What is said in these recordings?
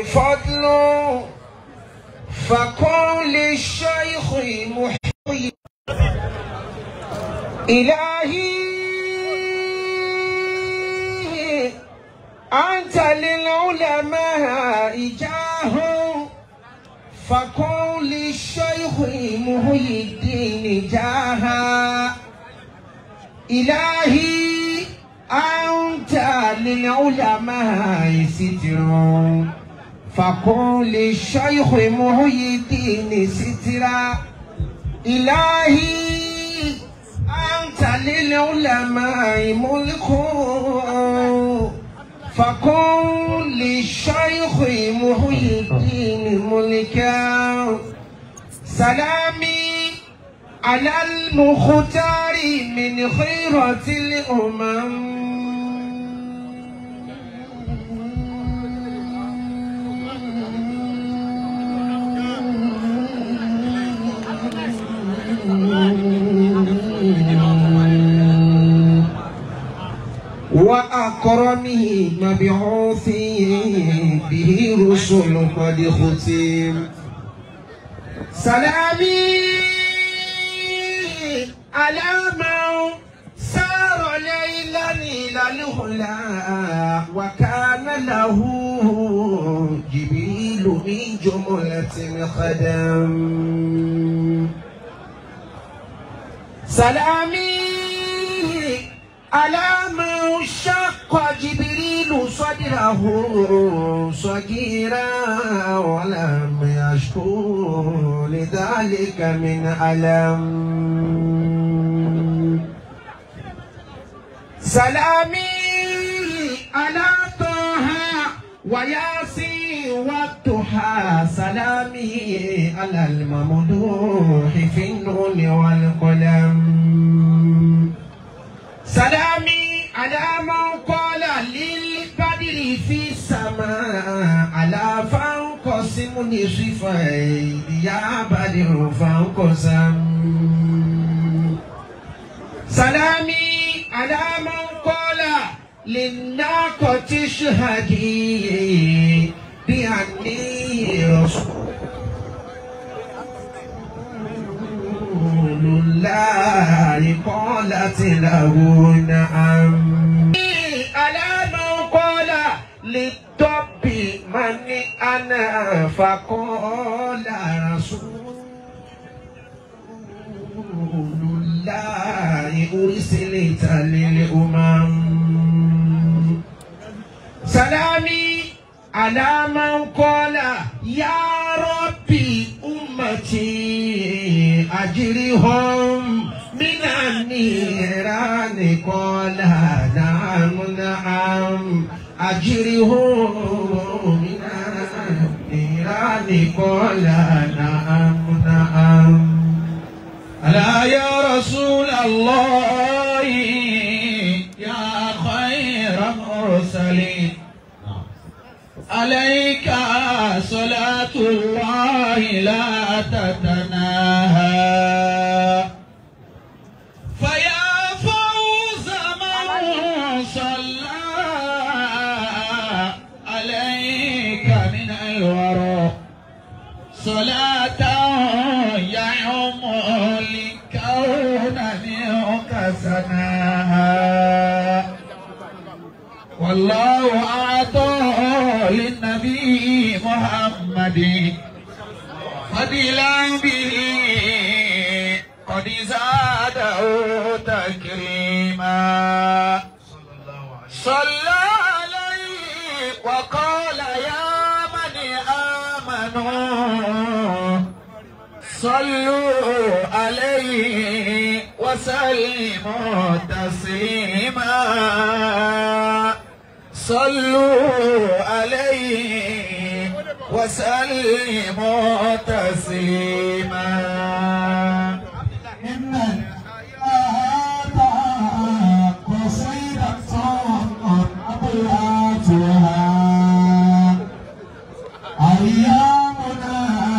فضل فكن للشيخ محيي إلهي أنت للعلماء جاه فكن للشيخ محيي الدين جاها إلهي أنت للعلماء ستر فكن للشيخ محيي الدين سترا إلهي أنت للعلماء ملك فكن للشيخ محيي الدين ملكا سلامي على المختار من خيرة الأمم وأكرمه مبعوث به رسل قد ختم سلامي على من سار ليلا إلى الهلا وكان له جبريل من جملة الخدم سلامي على من شق جبريل صدره صغيرا ولم يشكو لذلك من ألم سلامي على طه وياسين والضحى سلامي على الممدوح في النون والقلم سلامي على من قال للبدر في السماء على فانقسم نصفين يا بدر فانقسم سلامي على من قال للناقة اشهدي بأني رسول الله قالت له نعم على من قال للطب من أنا فقال رسول الله أرسلت للأمم سلامي على من قال يا ربي أمتي أجرهم من النيران قال نعم نعم أجرهم من النيران قال نعم نعم ألا يا رسول الله يا خير مرسلين عليك صلاة الله لا تتناهى فيا فوز من صلى عليك من الورى صلاة يعم الكون منك سناها والله أعطى للنبي محمد فضلا به قد زاده تكريما صلى عليه وقال يا من آمنوا صلوا عليه وسلموا تسليما صلوا عليه وسلموا تسليما إن الحياة قصيرة أبياتها أيامنا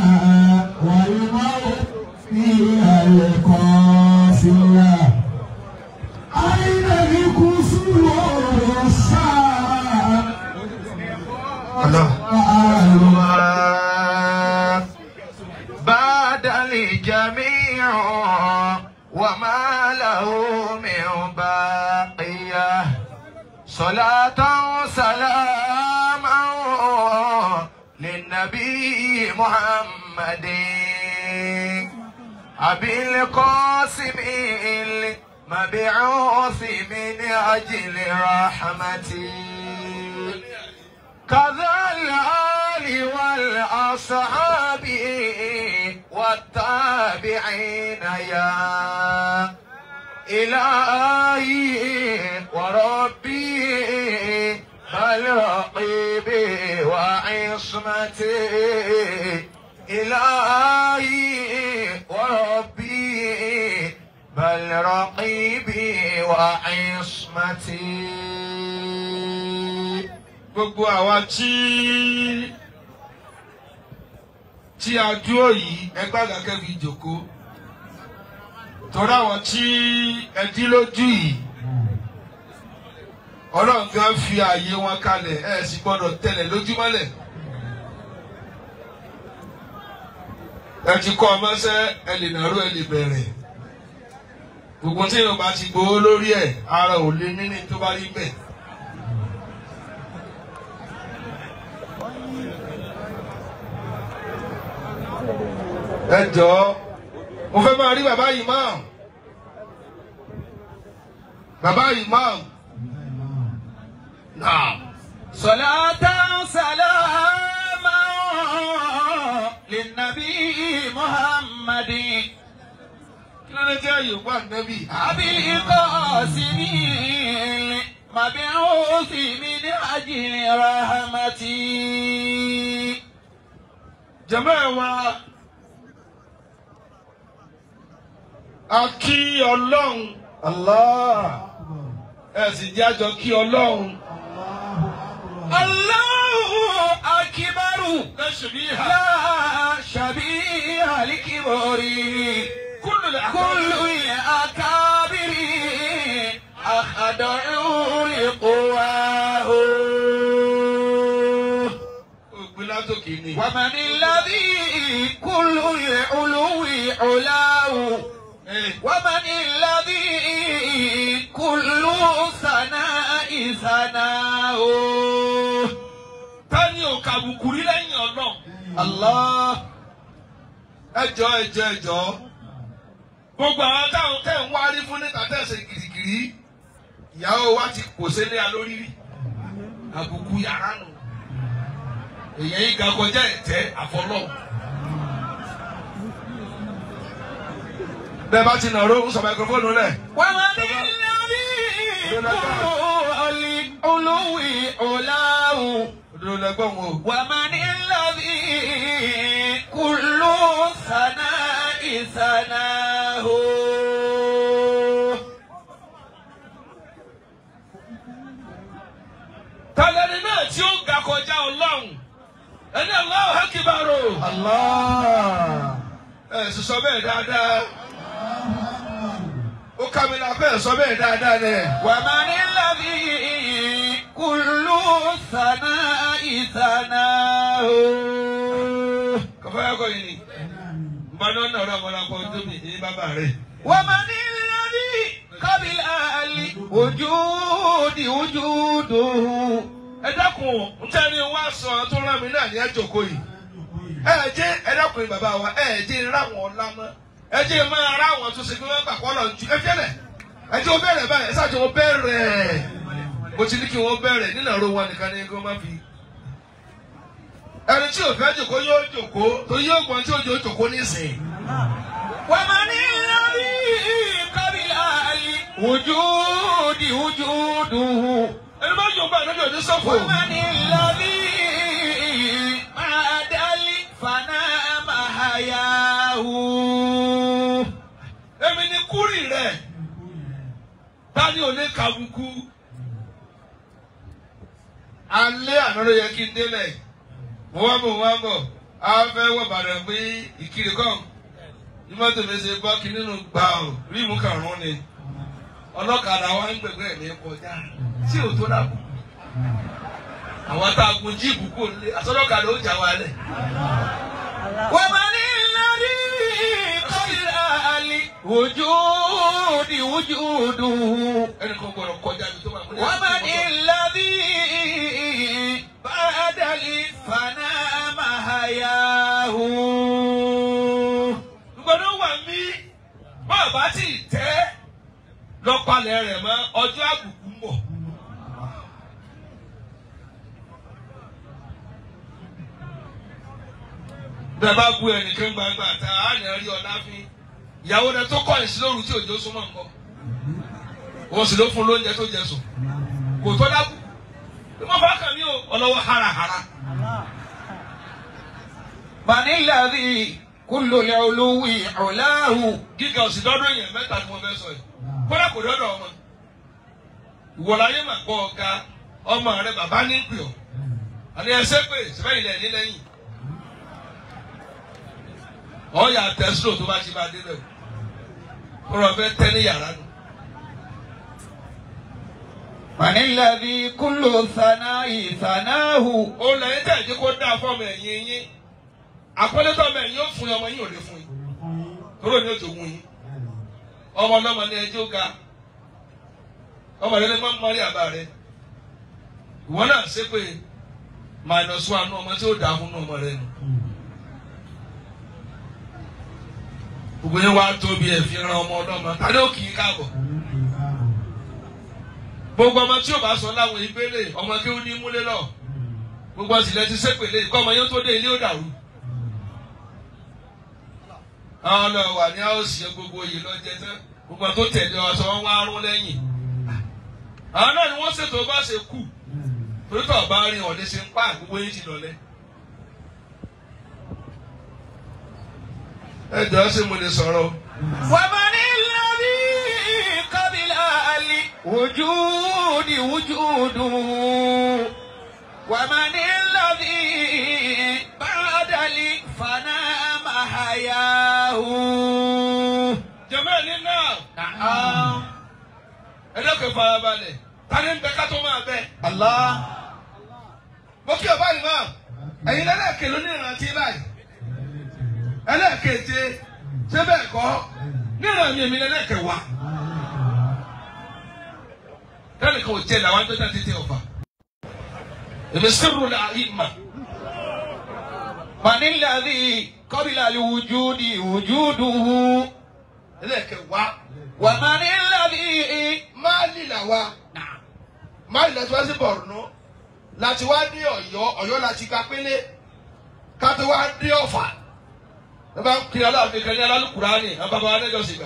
والموت فيها القاسية أين الكسور الساعة الله وآل صلاة سلاما للنبي محمد أبي القاسم المبعوث من أجل رحمتي كذا الآل والأصحاب والتابعين يا إلهي وربي بل رقيبي وعصمتي إلهي وربي بل رقيبي وعصمتي gbogbo àwa tí tí a dúró yìí ẹgbẹ́ àgàkẹ́ fi jòkó torí àwọn tí ẹ dí lójú yìí ọlọ́run gan fi ààyè wọn kalẹ̀ ẹ sì gbọ́dọ̀ tẹ̀lẹ̀ lójúmọ́lẹ̀ ẹ ti kọ́ ọmọọṣẹ́ ẹ lè nàró ẹ lè bẹ̀rẹ̀ gbogbo tí yorùbá ti gbowó lórí ẹ̀ ara ò lè ní ní tó bá rí bẹ́ẹ̀. ẹ jọ̀ọ́ mo fẹ́ máa rí bàbá imam bàbá imam náà صلاة سلاما للنبي محمد kí ló dé jẹ́ yorùbá nẹ́bí أبي القاسم المبعوث من أجل رحمتي jẹ̀mọ́ ẹ̀ wá a kí ọlọ́run الله ẹ sì jẹ́ àjọ kí ọlọ́run الله أكبر ẹ ṣèbí ha لا شبيه لكبره kúlù كل الأكابر أخضعوا لقواه ògbìn látòkè ni ومن الذي كل العلو علاه ẹ ومن الذي كل ثناء ثناه tani ò kàbùkù rí lẹ́yìn ọlọ́run الله ẹ jọ ẹ jọ ẹ jọ gbogbo àwọn táwọn tẹ̀ ń wárí fún níta tẹ̀sẹ̀ gìrìgìrì ìyàwó wa ti kò sílé alórí rí àbùkù yàrá nù èyàn yìí ga kọjá ẹ̀tẹ́ àfọlọ́ bẹ́ẹ̀ bá ti nàró ń sọ máikrófóònù lẹ̀ ومن الذي كل العلو علاه òdodo lẹ́gbọ̀n o ومن الذي كل ثناء ثناه tàlẹ́ni náà tí ó ga kọjá ọlọ́run ẹni Allahu Akbar الله ẹ sì sọ bẹ́ẹ̀ dáadáa ó ká mi náà bẹ́ẹ̀ sọ bẹ́ẹ̀ dáadáa nẹ. ومن الذي كل ثناء ثناه kọfẹ́ yà kọ́ yìí ni mbani ọ̀nà ọ̀rọ̀ ọmọ náà kọ́ tóbi ní bàbá rẹ̀. ومن الذي قبل الوجود وجوده ẹ dákun ntẹ́ni wá sọ tó rán mi náà ní ẹjọ́kọ́ yìí ẹ jẹ́ ẹ dákun bàbá wa ẹ jẹ́ ráwọn ọ̀la mọ́ ẹ jẹ́ máa ráwọn tó ṣe pé wọ́n gbà kọ́ lọ ju ẹ fẹ́lẹ̀ ẹ jẹ́ o bẹ̀rẹ̀ báyìí ẹ ṣáàjẹ́ o bẹ̀rẹ̀ mo ti ní kí wọ́n bẹ̀rẹ̀ nínú ọ̀rọ̀ wọn nìkan ní kí wọ́n má fi. ẹni tí ò fẹ́ jòkó yóò jòkó torí yóò gbọ́n tí ó jò jòkó nísìn. ومن الذي قبل الوجود وجوده ẹni bá jòkó àná jò ní sọ́fò. ومن الذي بعد الفناء محياه èmi ni kúrì rẹ̀ tani ò ní kàbùkù. alẹ́ àná ló yẹ kí n délẹ̀ mo wá bọ̀ mo wá bọ̀ a fẹ́ wọ̀ bàrẹ̀ pé ìkiri kàn ní mọ́tò mi ṣe bọ́ kí nínú gbà ọ́ rímù kàrún ni ọlọ́kadà wa ń gbẹ̀gbẹ́ mi kọjá tí ò tó dàbò àwọn tá a gun jíìpù kò lé àtọ́lọ́kadà ó jà wálẹ̀. ومن الذي قبل الوجود وجوده ẹnì kan gbọ́dọ̀ kọjá mi tó máa mú ní ومن àtúntò. الذي الذي بعد الفناء محياه gbọ́dọ̀ wà mí bá a bá ti tẹ́ lọ́pàlẹ̀ rẹ̀ mọ́ ọjọ́ àbùkù ń bọ̀. bẹ́ẹ̀ bá bu ẹnìkan gbangba ta á nà rí ọ̀la fi ìyàwó rẹ̀ tó kọ́ ìsìn lóru tí òjò súnmọ́ nǹkan wọ́n sì ló fún lóúnjẹ tó jẹ sùn kò tó dákú bí wọ́n bá kàn mí o ọlọ́wọ́ harahara. من الذي كل العلو علاه gíga òsì dọ́dọ̀ èèyàn mẹ́ta ni mo fẹ́ sọ yìí kódà kò dọ́dọ̀ ọmọ ìwọ̀láyé mà gbọ́ ọ̀gá ọmọ rẹ bàbá ní pè ọ́ àní ẹsẹ̀ pé sẹ́fẹ̀yìn lẹ̀ ní lẹ́yìn ọ̀yà tẹ́sílò tó bá ti bá dé bẹ̀ o rọ̀ fẹ́ tẹ́ ní yàrá nù. من الذي كل ثناء ثناه ó lẹ́yìn tẹ̀ jí kó dáa fọ́ọ̀mù ẹ̀yìn yín àpẹẹlẹ́tọ̀ ọmọ ẹ̀yìn yóò fún yín ọmọ yín ò lè fún yín kúrò ní òjò wún yín ọmọ ọlọ́mọ ní ẹjọ́ ga ọmọ rẹ ní máa ń mọrí àbá rẹ ìwọ náà ṣe pé minus one ní ọmọ tí ó dáa fún ní ọmọ rẹ nù. gbogbo yẹn wá tóbi ẹ̀ fi ran ọmọ ọlọ́mọ tani ó kì í káàbọ̀ gbogbo ọmọ tí ò bá sọ láwọn ìgbélé ọmọ kí ó ní múlé lọ gbogbo ọsìlẹ̀ ti sépèlé kọ́ ọmọ yẹn tó dé ilé ó dàrú. àwọn ọlọ́ wà ní àwòsí gbogbo yìí lọ́jẹ́ tán gbogbo tó tẹ̀lé ọ sọ wọ́n wá rún lẹ́yìn. àwọn náà ni wọ́n ṣètò bá ṣe kù torí tó ọba rin ọ̀dẹ ṣe ń pa gbogbo yín ti lọlẹ́. ẹ jọ ṣé mo lè sọ̀rọ̀ o. ومن الذي قبل الوجود وجوده ومن الذي بعد الفناء محياه jẹ́mẹ́ ní náà نعم ẹ dẹ́kun farabalẹ̀ tani ń bẹ ká tó máa bẹ. الله mo kí ọba yìí máa ẹ̀yin lẹ́lẹ́kẹ̀ ló ní ìrántí báyìí ẹlẹ́kẹ̀ẹ́jẹ ṣé bẹ́ẹ̀ kọ́ níran mi èmi lẹ́lẹ́kẹ̀ wá lẹ́lẹ́kẹ̀ ò jẹ́ làwọn tó jáde tẹ ọba èmi sẹ́rù la ìmà من الذي قبل الوجود وجوده ẹlẹ́kẹ̀ wá ومن الذي máàlì là wá máàlì láti wá sí Borno láti wá dé Ọ̀yọ́ Ọ̀yọ́ láti ká pélé ká tó wá dé Ọ̀fà ẹ bá kiri aláàfin kan ní alálùkùránì ẹ bá bá wá lẹ́jọ́ sí gbà.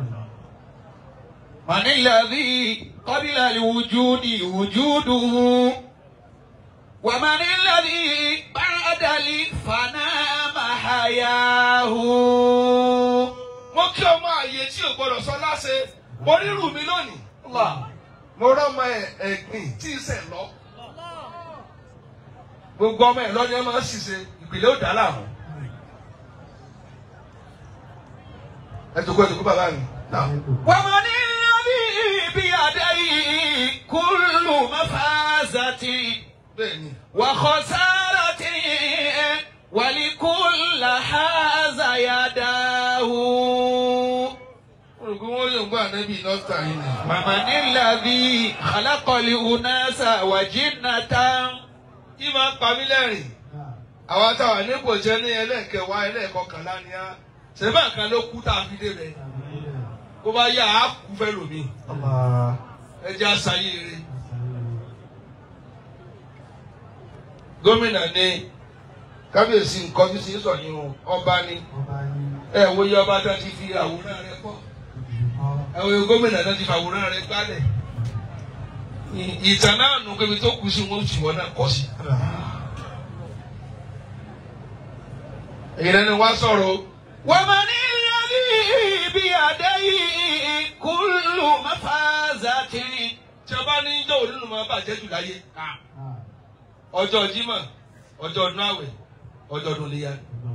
من الذي قبل الوجود وجوده ومن الذي بعد الفناء محياه mo kí ọmọ àyè tí ò gbọdọ̀ sọ láṣẹ mo rírù mi lónìí mo rọmọ ẹ ẹ̀gbìn tí ì sẹ̀ lọ. gbogbo ọmọ ẹ lọ́ni ẹ máa ń ṣiṣẹ́ ìpìlẹ̀ ò dá láàmú. ẹ tó kó ẹ tó kó bàbá mi. ومن الذي بيديه كل مفازة bẹ́ẹ̀ni وخسارة ولكل هذا يداه olùkọ́ wọn yóò gbọ́ ànábì nọ́ọ̀tà yìí ni. ومن الذي خلق الأناس وجنة kí máa ń pa mí lẹ́rìn. àwa táwa nípò jẹ́ ní ẹlẹ́ẹ̀kẹwàá ẹlẹ́ẹ̀kọkànlá ni á. sèbá kan ló kú tá a fi débẹ̀. kó bá yá a kú fẹ́ lómi. ẹ jẹ́ àṣàyè rẹ̀. gómìnà ní kábíyèsí nǹkan bí sí sọ yín o ọba ní ẹ wo iye ọba tó ti fi àwòrán rẹ̀ kọ́ ẹ wo iye gómìnà tó ti fi àwòrán rẹ̀ gbálẹ̀ Ì- ìtàn náà nù pé ibi tó kù sí wọn sì wọn náà kọ́ sí. èyí lẹni wá sọ̀rọ̀ o. ومن الذي بيديه كل مفازة tí a bá ní ijó òní ló máa bàjẹ́ jù láyé ọjọ́ Jímọ̀ ọjọ́ ọdún àwẹ̀ ọjọ́ ọdún léyà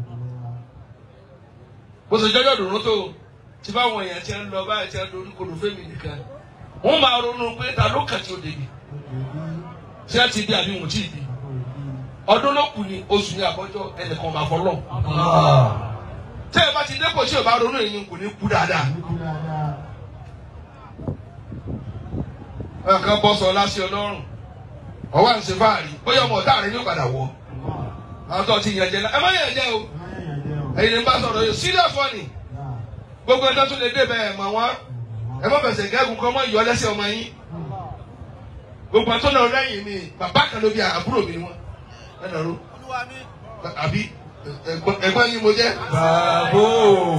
bó ṣe jọjọ́ dùnú tó tí báwọn èèyàn ti ń lọ báyìí ti ń dorí kodò fẹ́mi nìkan wọ́n máa ronú pé ta ló kàn tí ó débi tí a ti di àbí wọn tí ì di ọdún ló kù ní oṣù ní àbọ́jọ́ ẹnìkan máa fọ́ lọ. tí ẹ bá ti dépò tí ò bá ronú èyí kò ní kú dáadáa. nǹkan bọ́ sọ lásì ọlọ́run ọwọ́ à ń ṣe fáàrí bóyá ọmọ ọ̀tá rẹ ní padà wọ̀ àwọn tó ti yàn jẹ náà ẹ má yàn jẹ o ẹ̀yin ní bá sọ̀rọ̀ yìí serious one ni gbogbo ẹjọ́ tún lè dé bẹ́ẹ̀ mọ̀ wọ́n ẹ má fẹsẹ̀ gẹ́gùn kọ́ mọ́ ìyọ́ lẹ́sẹ̀ ọmọ yín gbogbo àtọ́ náà lẹ́yìn mi bàbá kan ló bí àbúrò mi ni wọ́n ẹ nàró àbí ẹ̀gbọ́n ẹ̀gbọ́n yín mo jẹ́. Bàbá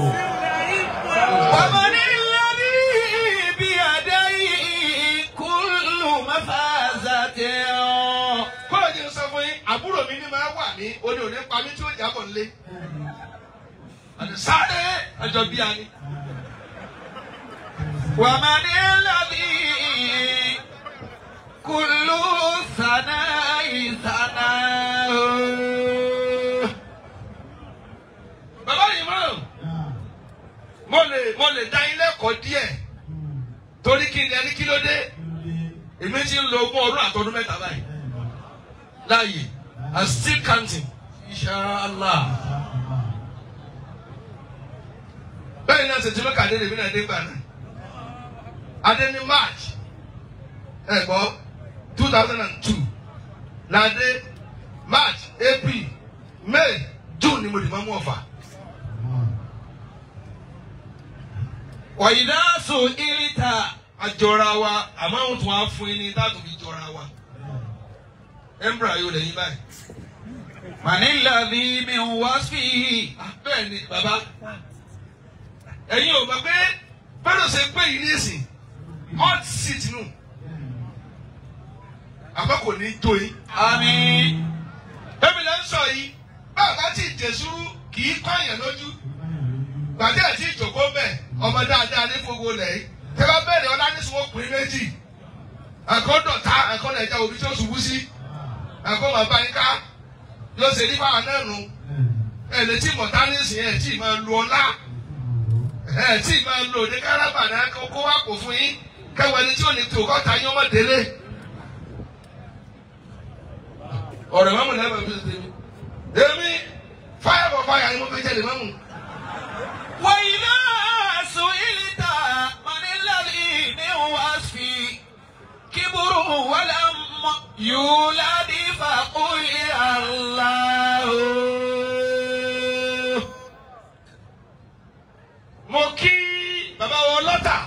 ومن الذي بيديه كل مفازة kọ́lọ̀ ní sọ fún yín àbúrò mi ní máa wà ní oní òní pa mí tí ó jábọ̀ nílé. àti sáré ẹjọ́ bí a ní. ومن الذي كل ثناء ثناه bàbá yìí mọ̀ mo lè mo lè dá yín lẹ́kọ̀ọ́ díẹ̀ torí kí ni ẹni kí ló dé èmi ti ń lo ogún ọdún àtọdún mẹ́ta báyìí láàyè and still counting inshallah. bẹ́ẹ̀ náà ṣètì mẹ́ka dé lèmi náà dé gbà náà adé ní march ẹ gbọ́ two thousand and two ládé march april may june ni mo dì máa mú ọ̀fà. وإذا سئلت àjọra wa àmọ́ àwọn tún wá fún yín ní táàtò fi jọra wa. embra yóò lẹ́yìn báyìí. من الذي من وصفه Ah, bẹ́ẹ̀ ni bàbá ẹ̀yin ò mọ̀ pé bẹ́ẹ̀ ṣe pé yìí nísìn hot seat nù àmọ́ kò ní jó yín. آمين Bẹ́ẹ̀ni lẹ́ ń sọ yìí bàbá tí ìjẹ̀sùrú kì í kọ́yàn lójú. Gbàdé àti ìjòkó bẹ̀ ọmọ dáadáa ní gbogbo lẹ̀ yìí. Tẹ́lá bẹ̀rẹ̀ ọlá ní sùnwó pín méjì. Àkọ́dọ̀ta àkọ́dọ̀ ẹja òbí tó ṣubú sí. Àkọ́ bàbá yín ká yóò ṣe nípa àná nù. Ẹ lè tí mọ̀tá ní ìsìn ẹ̀ tí máa lu ọlá. Ẹ tí máa lo òde kárábà náà kó wá kó fún yín. Kẹwàá ẹni tí ò ní tó kọ́ta yín ọmọ délé. Ọ̀rẹ́ mọ́mù lẹ́bàá bí ó ṣe mi. Èmi fire for fire ni mo fi jẹ́lẹ̀ mọ́mù. وإذا سئلت من الذي من وصفه كبره ولم يولد فقل الله Mo kí bàbá wọn lọ́tà.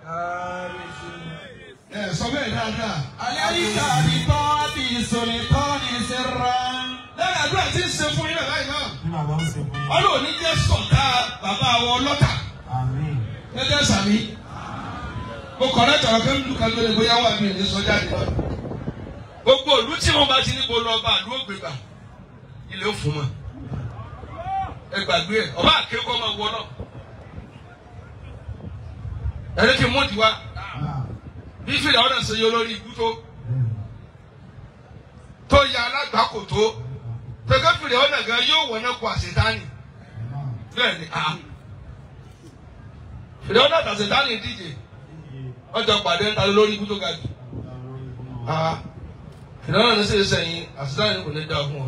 Ẹ sọ bẹ́ẹ̀ dáadáa. عليك بطاعة سلطان سرا Lẹ́yìn àdúrà tí ń ṣe fún yín náà báyìí náà. Bí bàbá ń ṣe fún yín. Ọlọ́run ní jẹ́ sọ̀tà bàbá wọn lọ́tà. Àmín. Gẹ́gẹ́ sàmí. Mo kọ̀ láti ọ̀rọ̀ pé nínú kan lórí bóyá wà mí ò ní sọ jáde lọ. Gbogbo ìlú tí wọ́n bá ti ní kó lọ bá ìlú ògbégbà. Ilé ó fún mọ́. Ẹ gbàgbé ẹ̀ ọba àkékọ́ máa wọ náà. Ẹni kí n mú ìdíwá. Bí fìlà ọ̀nà ṣe yọ lórí ikú tó. Tó ya alágbàkò tó. Tẹ̀gẹ́ fìlà ọ̀nà gan yóò wọ̀ náà kó àṣetánì. Bẹ́ẹ̀ ni a. Fìlà ọ̀nà àtàṣetánì díje. Ọjọ́ pàdé ń ta lórí ikú tó ga jù. Ah, Fìlà ọ̀nà ní sèé sẹ́yìn àṣetánì kò ní dá fún ọ.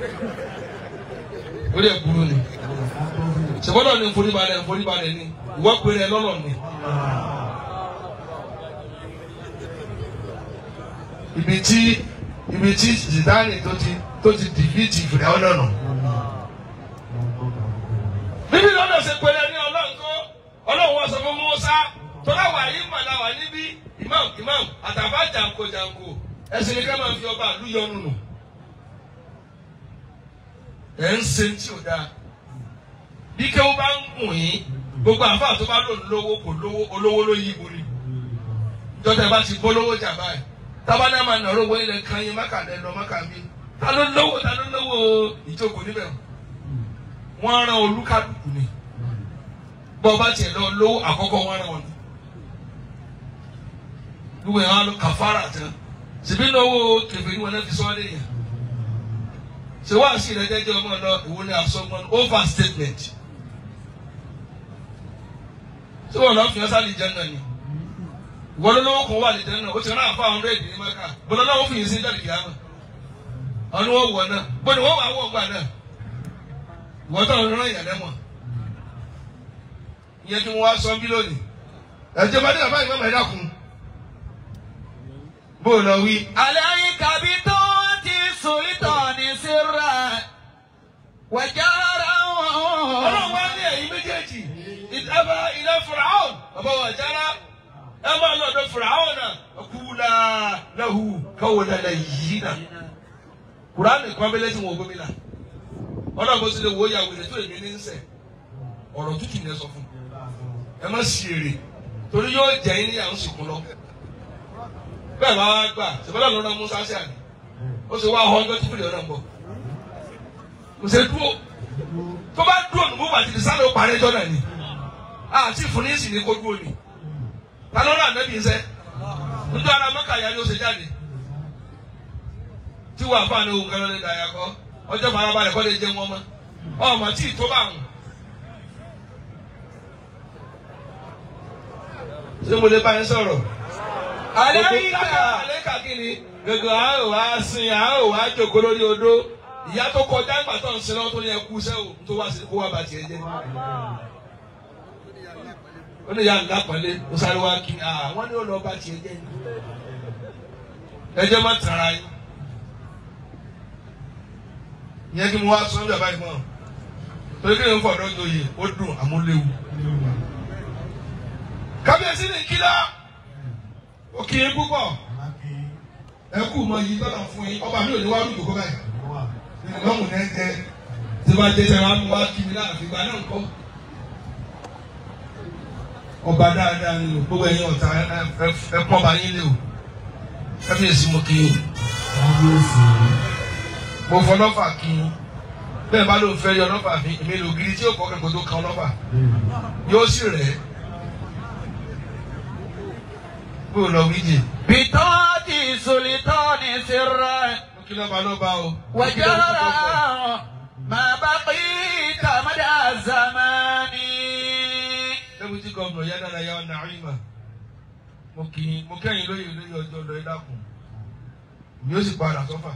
Ó lè burú ni. Ṣèbọ́dọ̀ ni nforíbalẹ̀ nforíbalẹ̀ ni. Ìwọ́ péré lọ́lọ́ ni. ibi tí ibi tí zidane tó ti tó ti dìbìtì ìfìdá ọ̀nà nù. bíbí lọ́dọ̀ ṣe pẹ̀lẹ́ ní ọlọ́run tó ọlọ́run wọ́n sọ fún Musa tọ́lá wà yí màlá wà níbí imam imam àtàbà jàǹkó jàǹkó ẹsẹ̀ ní ká máa fi ọba àlú yọnu nù. ẹ̀ ń ṣe tí ò dáa bí kéwọ́ bá ń gùn yín gbogbo àfáà tó bá lòun lówó kò lówó olówó ló yí ibo ni jọ́tẹ̀ bá ti polówó jà báyìí tábàdà máa nọ̀rọ̀ owó ilẹ̀ kan yín máka lẹ́ lọ máka mi ta ló lówó ta ló lówó ìjókòó níbẹ̀ wọ́n rán olúkálùkù ni bọ́ bá tiẹ̀ lọ lówó àkọ́kọ́ wọ́n rán wọn ni gbogbo yẹn wọn lọ kàfàrà tán sìbí lówó kẹfẹ́ ni wọn náà fi sọ́ ọ́ lẹ́yìn ṣé wàá sí ìrẹ́jẹ́jẹ́ ọmọ lọ ìwọ ni àsọgbọ́n over statement ṣé wọn lọ fi ọ́ sálì jẹ́ náà ni wọ́n lọ́wọ́ kan wà lẹ́tẹ̀ náà ó ti rán àfa hundred ní maka bọ́lá náà wọ́n fi yìí sí jáde kìá mọ̀ ọ̀nà wọ́n wọ̀ náà bọ́ni wọ́n wà wọ̀ gbà náà wọ́n tó ń rán ìyàlẹ́ mọ̀ ìyẹn tí wọ́n wá sọ bí lónìí ẹ̀jẹ̀ bá dé bàbá yìí mọ̀mọ́ ẹ̀dá kun bó o lọ wí. عليك بطاعة السلطان سرا وجهرا ọlọ́run wá ní ẹ̀yin méjèèjì ìdábà ilẹ̀ fìràhùn bàbá wa jára ẹ máa lọ ọ̀dọ̀ fìràhùn náà kúlà lẹ́hu káwọ́ dada yìí náà kùránì pàmílẹ́ tí wọ́n gómìnà ọlọ́run bó ti lè wo ìyàwó rẹ̀ tó èmi ní ń sẹ̀ ọ̀rọ̀ tútù ni ẹ sọ fún ẹ má sì èrè torí yóò jẹ́ yín ní àwọn sìnkú lọ bẹ́ẹ̀ bá wá gbà ṣèbọ́dọ̀ lọ́nà musa sí àná ó sì wá ọ̀hún ọjọ́ tí fìlẹ̀ ọ̀nà ń bọ̀ kò ṣe dúró tó bá dúró nù mú bàtí sáré ó parí ẹjọ́ náà ni àti ìfúnnísì ní kó dúró ni ta ló rà nẹ́bí nsẹ́ nítorí ara mọ́kà yá ni ó ṣe jáde tí wàá fà ní ohun kan lọ́lẹ́ dàyà kọ́ ọjọ́ farabalẹ̀ kọ́ lè jẹ́ wọn mọ́ ọmọ tí ì tó bá wọn. ṣé mo lè bá yín sọ̀rọ̀? عليك àlékà kí ni gbogbo a ò wá sin a ò wá jòkó lórí odó ìyá tó kọjá ìgbà tó ń sin lọ́wọ́ tó ní ẹkú iṣẹ́ o tó wá sí kó wá ba tiẹ̀ jẹ́. ó ní ìyá ńlá pẹ̀lẹ́ ó sáré wá kí ah wọ́n ní ó lọ ba tiẹ̀ jẹ́ ni. ẹ jẹ́ má tara yín. ìyẹn kí mo wá sọ nígbà báyìí mọ́ torí kí ni mo fọ̀dọ́ joyè ó dùn àmúléwu. kábíyèsí ní kílá ó kí yín púpọ̀ ẹ kú mọ yìí tọ́lá fún yín ọba mi ò ní wá lùdò kó báyìí lọ́hùn náà ń jẹ tí wọ́n jẹ tẹ̀ wá mú wá kí mi láàfin gba náà ń kọ́. ọba dáadáa ni o gbogbo ẹ̀yin ọ̀tá ẹ pọ́n bá yín lé o kábíyèsí mo kí yín mo fọ lọ́fà kí yín bẹ́ẹ̀ bá ló ń fẹ́ yọ lọ́fà mi èmi lò gidi tí yóò kọ́ kẹ́kọ̀ọ́ tó kan lọ́fà yóò sì rẹ̀ ẹ́ bó o lọ wíjì. بطاعة السلطان سرا mo kí lọ́ba lọ́ba o. وجهرا ما بقيت مدى الزمان Deputy Governor Yadara Yaw Naima. Mo kì í mo kẹ́yìn lóye lóye ọjọ́ lọ ẹ dákun. Mi ó sì padà sọ́fà.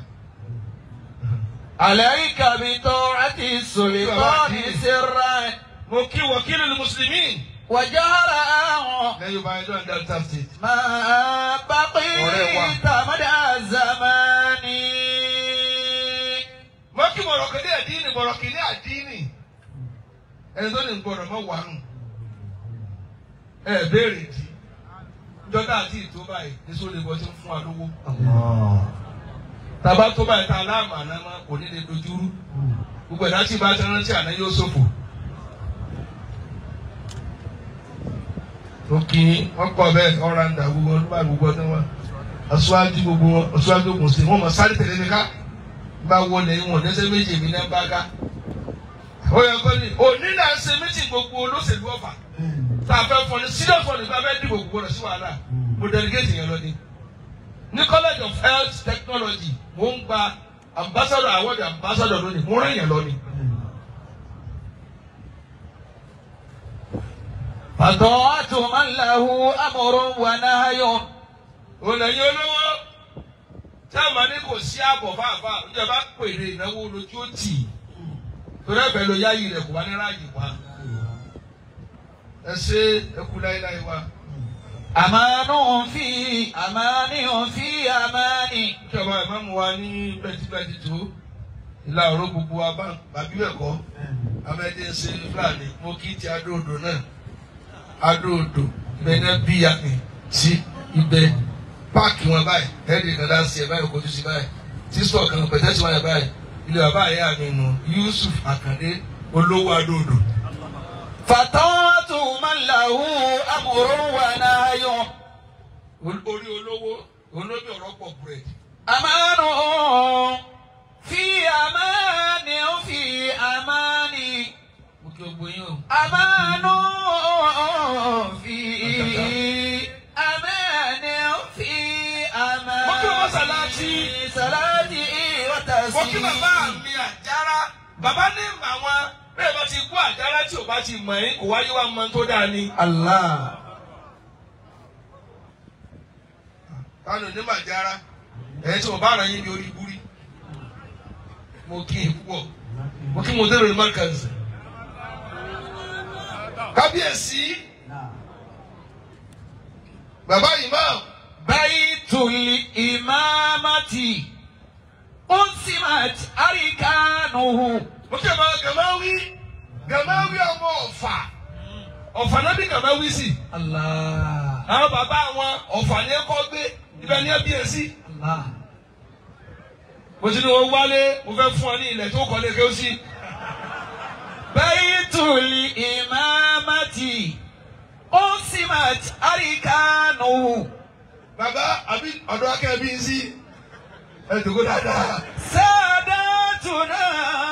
عليك بطاعة السلطان سرا Mo kí wọ̀kílù ní Mùsùlùmí. وجهرا Lẹ́yìn Yorùbá ẹjọ́ ní Delta State. ما بقيت مدى الزمان Mo kí mọ̀rọ̀kì ní àdínì mọ̀rọ̀kì ní àdínì. Ẹni tó ní gbọ́dọ̀ mọ̀ wà nù. Ẹ béèrè dì. Ìjọba àti ìtó báyìí ní sóde bọ́ sí fún wa lówó. Tàbá tó báyìí tá a láàmú àná máa kò ní lè dojúrú. Gbogbo ẹ̀dá tí ìbá ti rántí àná yóò ṣòfò. òkè wọn kọ bẹ́ẹ̀ ọrànda gbogbo ọdún báyìí gbogbo ọdún wọn aṣáájú gbogbo wọn aṣáájú ògùn sí wọn mọ sáré tẹ̀lé mi ká bá wọlé wọn lẹ́sẹ̀ méjì mi náà bá ká ó yẹ kó ní òní náà ṣe méjì gbogbo olóṣèlú ọ̀fà tá a fẹ́ fọ ní serious fọ nípa fẹ́ dìbò gbogbo rẹ̀ sí wàhálà mo delegate yẹn lọ ní ní college of health technology mo ń gba ambassador award ambassador lónìí mo rán yẹn lọ ní. فطاعة من له أمر ونهي òlẹ̀yìn olówó táwọn ní kò sí ààbọ̀ fáfá ìjọba pèrè ìnáwó lójú ó tì í torí ẹ̀bẹ̀ ló yáyì rẹ̀ kò wá ní ráàyè wá ẹ ṣe ẹkú láéláé wá أمان في أمان في أمان ìjọba ìmáàmù wa ní bẹ́tibẹ́tì tó ìlà ọ̀rọ̀ gbogbo wa bá bàbí bẹ̀ kọ́ amẹ́dẹ́ ṣe fúlàní mo kí ti adóodò náà adóodò ibẹ̀ náà bí yàtì sí ibẹ̀ páàkì wọn báyìí ẹ̀ẹ́dì kan láti ẹ̀ báyìí kojú sí báyìí tí sọ̀ kan pẹ̀tẹ́ sí wáyà báyìí ilé bàbá àyà mi nù Yusuf Àkàndé olówó adóodò. فطاعة من له أمر ونهي orí olówó olómi ọ̀rọ̀ pọ̀ búrẹ́dì. أمان في أمان في أمان mo kí o gbóyún o. أمان في أمان في أمان Mo kí o mọ́sálásí. صلاتي mo kí bàbá وتسليمي mi àjára bàbá ní àwọn bẹ́ẹ̀ bá ti kú àjára tí ò bá ti mọ̀ ẹ́ kò wáyé wá mọ tó dáa ni. الله kánò ní màjára ẹ̀ tí mo bá ràn yín ní orí búrí. mo kí n púpọ̀ mo kí mo dé lórí mọ́kànsì. kábíyèsí bàbá imam بيت الإمامة أنسمت أركانه mo kí ẹ máa gàmáwí gàmáwí ọmọ ọ̀fà ọ̀fà náà bí gàmáwí sí الله àwọn bàbá wọn ọ̀fà ni ẹ kọ́ gbé ibẹ̀ ni ẹ bí ẹ sí. الله mo ti ní wọn wálé mo fẹ́ fún ọ ní ilẹ̀ tó kọ́ lé kéwọ́ sí. بيت الإمامة أنسمت أركانه bàbá àbí ọ̀dọ́ akẹ́ bí ń sí ẹ dùkú dáadáa. ساداتنا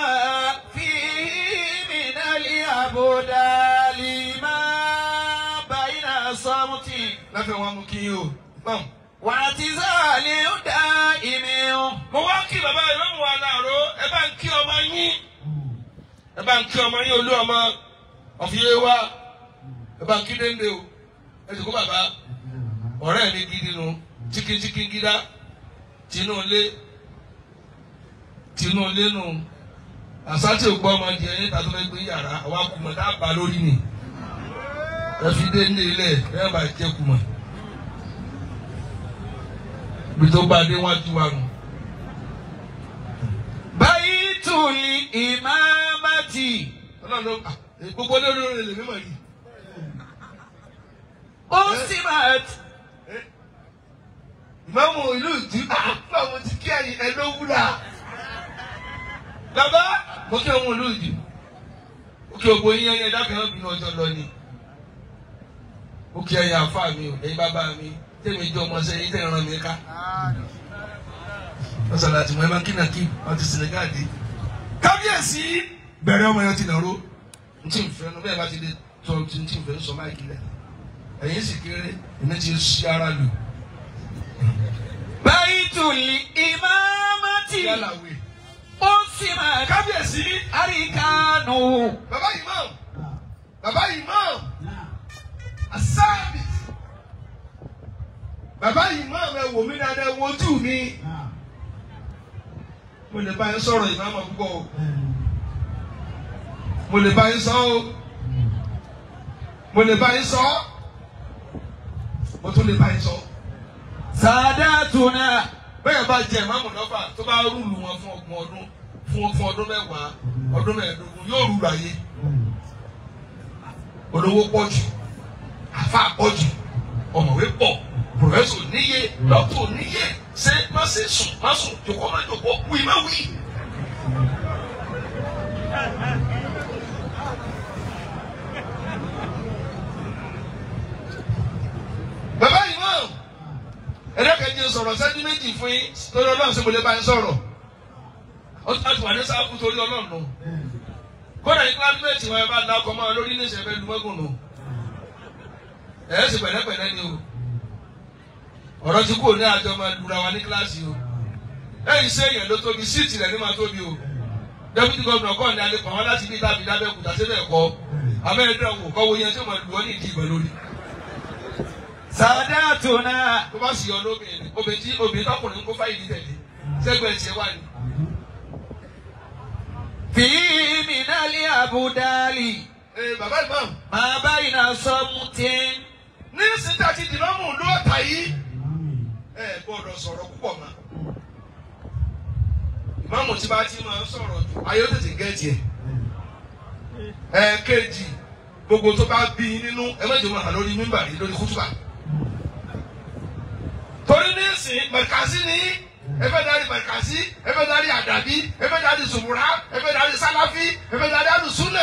فيه من الأبدال ما بين صمت láfẹ́ wọn mú kí yín o. bọ́m. واعتزال دائم mo wá kí bàbá ìmáàmù wa láàárọ̀ ẹ bá ń kí ọmọ yín ẹ bá ń kí ọmọ yín olú ọmọ ọ̀fìyé wa ẹ bá ń kí dénde o ẹ dùkú bàbá ọ̀rẹ́ mi gidi nu chikichiki gida tinú ilé tinú ilé nu àsátì ògbọ́ ọmọ jẹ ẹyẹ tàbí fẹ́ gbé yàrá àwa kùmọ̀ tá a bá lórí ni ẹ fi dénde ilẹ̀ ẹ bá jẹ kùmọ̀ bí tó bá dé wájú wa nù. بيت الإمامة ọlọ́run ló ah, gbogbo olórí orin lè mímọ̀ yìí. أنسمت ìmáàmù ìlú ìdí àpá mo ti kí ẹ̀yìn ẹ̀ ló wúlà. bàbá mo kí ọmọ ìlú ìdí. ó kí gbogbo yín ẹyẹ dákẹ́ náà bínú ọjọ́ lọ ni. ó kí ẹ̀yin àfa mi o ẹ̀yin bàbá mi tẹ̀mí jọ ọmọ sẹ́yìn tẹ̀ ràn mí ká. wọ́n sọ̀rọ̀ àti mọ̀ ẹ́ máa kí náà kí wọ́n ti Senegal dé. kábíyèsí bẹ̀rẹ̀ ọmọ yẹn ti nàró. n tí n fẹ́ nu bẹ́ẹ̀ bá ti dé tọ́ n tí n fẹ́ sọ máìkì lẹ̀. ẹ̀yin sì kéré èmi ti ṣí ara lù. بيت الإمامة yálà wẹ̀. أنسمت kábíyèsí أركانه bàbá imam bàbá imam asáàbì bàbá imam ẹ wò mí dáadáa ẹ wojú mi mo lè bá yín sọ̀rọ̀ ìmáàmù púpọ̀ o mo lè bá yín sọ o mo lè bá yín sọ mo tún lè bá yín sọ ساداتنا bẹ́ẹ̀ bá jẹ ìmáàmù lọ́fà tó bá rúùlù wọn fún ọgbọ̀n ọdún fún fún ọdún mẹ́wàá ọdún mẹ́ẹ̀ẹ́dógún yóò rúùlù ayé olówó pọ̀ jù àfa pọ̀ jù ọ̀mọ̀wé pọ̀ pòfẹ́sọ̀ níye dọ́kítọ̀ níye ṣé má ṣe sùn má sùn jòkó má jòkó wí má wí. bàbá yìí mọ̀ ẹ̀dẹ́kẹ̀jẹ̀ sọ̀rọ̀ sẹ́jú méjì fún yín torí ọlọ́run ṣe mo lè bá yín sọ̀rọ̀ ó ti láti wà ní sáfù torí ọlọ́run nù kódà ní kílámẹ́tì wọn ẹ bá la ọkọ̀ máa lórí ní ìṣẹ̀fẹ̀ lumẹ́gùn nù ẹ̀ sì pẹ̀lẹ́pẹ̀lẹ́ ni o ọ̀rọ̀ tí kò ní àjọ máa lura wa ní kíláàsì o lẹ́yìn iṣẹ́ èèyàn ló tóbi síìtì rẹ̀ ní máa tóbi o dẹ́pútì gómìnà kọ́ ní alẹ́ pàwọn láti bí tàbí lábẹ́kúta síbẹ̀ kọ́ abẹ́rẹ́dẹ́ wò kọ́ wo yẹn tí ó máa lù ọ́ ní ìdí ìgbà lórí ساداتنا tó bá sì yọ lóbìnrin obìnrin tí obìnrin tọkùnrin kó fáyìí tẹ̀lé sẹ́gbẹ̀ẹ́ tiẹ̀ wà ní. فيه من الأبدال ee bàbá ìmáàmù ما بين صمت ní síta ti dìnnàmù lóòótá yìí ẹ gbọ́dọ̀ sọ̀rọ̀ púpọ̀ mọ́ ìmáàmù tí bá ti máa ń sọ̀rọ̀ jù ayé ó tètè gẹ́ẹ̀tì ẹ̀ ẹ kéèjì gbogbo tó bá bí i nínú ẹ mẹ́jọ máa hàn lórí mímbà yìí lórí kútùbà torí ní ìsìn mẹ̀kásí ni ẹ fẹ́ darí mẹ̀kásí ẹ fẹ́ darí àdàbí ẹ fẹ́ darí zùmùrà ẹ fẹ́ darí sáláfí ẹ fẹ́ darí àlùsúnà.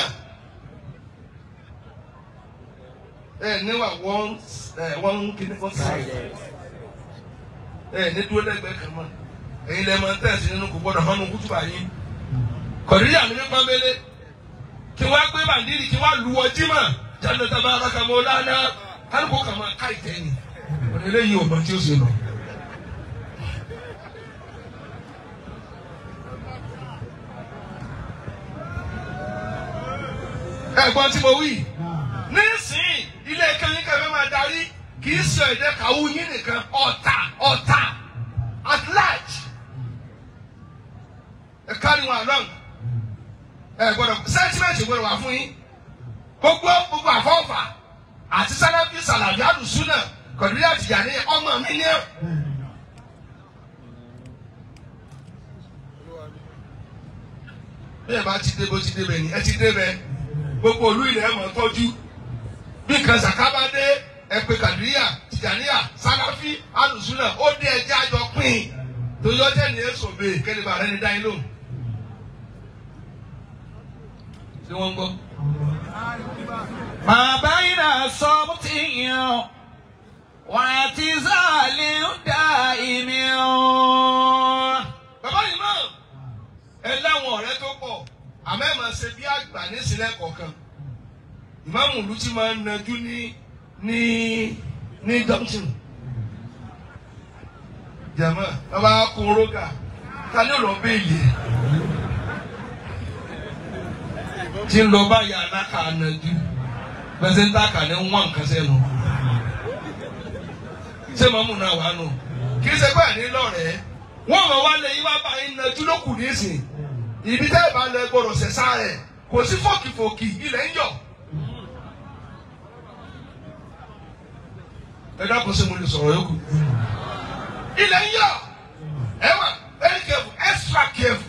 ẹ níwà wọ́n ẹ wọ́n kíní wọ́n sáyẹ ẹ ní dúró lẹ́gbẹ̀ẹ́ kan mọ́ ẹ̀yin lẹ́ẹ̀ máa ń tẹ̀sí nínú kò gbọ́dọ̀ hánú kútùbà yín kọ̀díríà mi ní pọ́nbélé kí wọ́n gbé bàndírì kí wọ́n lu ọjí mọ̀ jáde tó bá rọ́ọ̀kà mọ́ lánàá kálukú kà máa ká ìtẹ́yìn ọ̀dọ̀ eléyìí ò mọ tí ó ṣe lọ. ẹ̀gbọ́n tí mo wí nísìnyí ilé kẹyìn kẹfẹ́ máa darí kì í sọ èdè kàwú yín nìkan ọ̀tà ọ̀tà at large ẹ kárí wọn along ẹ gbọ́dọ̀ sentiment gbọ́dọ̀ wà fún yín gbogbo gbogbo àfọwọfà àti sálábí sàlàbí àdùsúnà kọ̀dúrí àtìyà ní ọmọ mi ní ẹ̀. bẹ́ẹ̀ bá ti dé bó ti dé bẹ́ẹ̀ ni ẹ ti dé bẹ́ẹ̀ gbogbo olú ilẹ̀ ẹ̀ mọ̀ tọ́jú bí nǹkan sàkábà dé ẹ pé kàdúríyà tìjàníyà sáláfí alùsùnà ó dé ẹjẹ́ àjọ pín torí ọjọ́ ní èso bèè kẹ́lẹ́ bá rẹ́ni dá yín lóhùn. ṣé wọ́n ń gbọ́? ما بين صمت واعتزال دائم bàbá yìí mọ̀ ẹ láwọn ọ̀rẹ́ tó pọ̀ àmọ́ ẹ máa ṣe bí àgbà nísìlẹ̀ kọ̀ọ̀kan ìmáàmù ìlú tí máa ń najú ní ní ní junction jẹ̀mọ́ bàbá kúrógà ta ni ó lọ béèlì ẹ̀ tí ń lọ báyà anáka najú pẹ̀sẹ̀ntà kà ní wọ́n nǹkan sẹ́nu ṣé màmú náà wà nù kì í ṣe pé àní lọ́rẹ̀ẹ́ wọ́n mọ̀ wá lé yín wá bá yín najú lókù nísìn ibi tẹ́ ẹ bá lọ gbọ́dọ̀ ṣẹ̀ṣá rẹ̀ kò sí fòkìfòkì ilẹ̀ ń yọ̀. ẹ dákun sí mo lè sọ̀rọ̀ yòókù. ilẹ̀ ń yọ̀ ẹ wà very careful extra careful.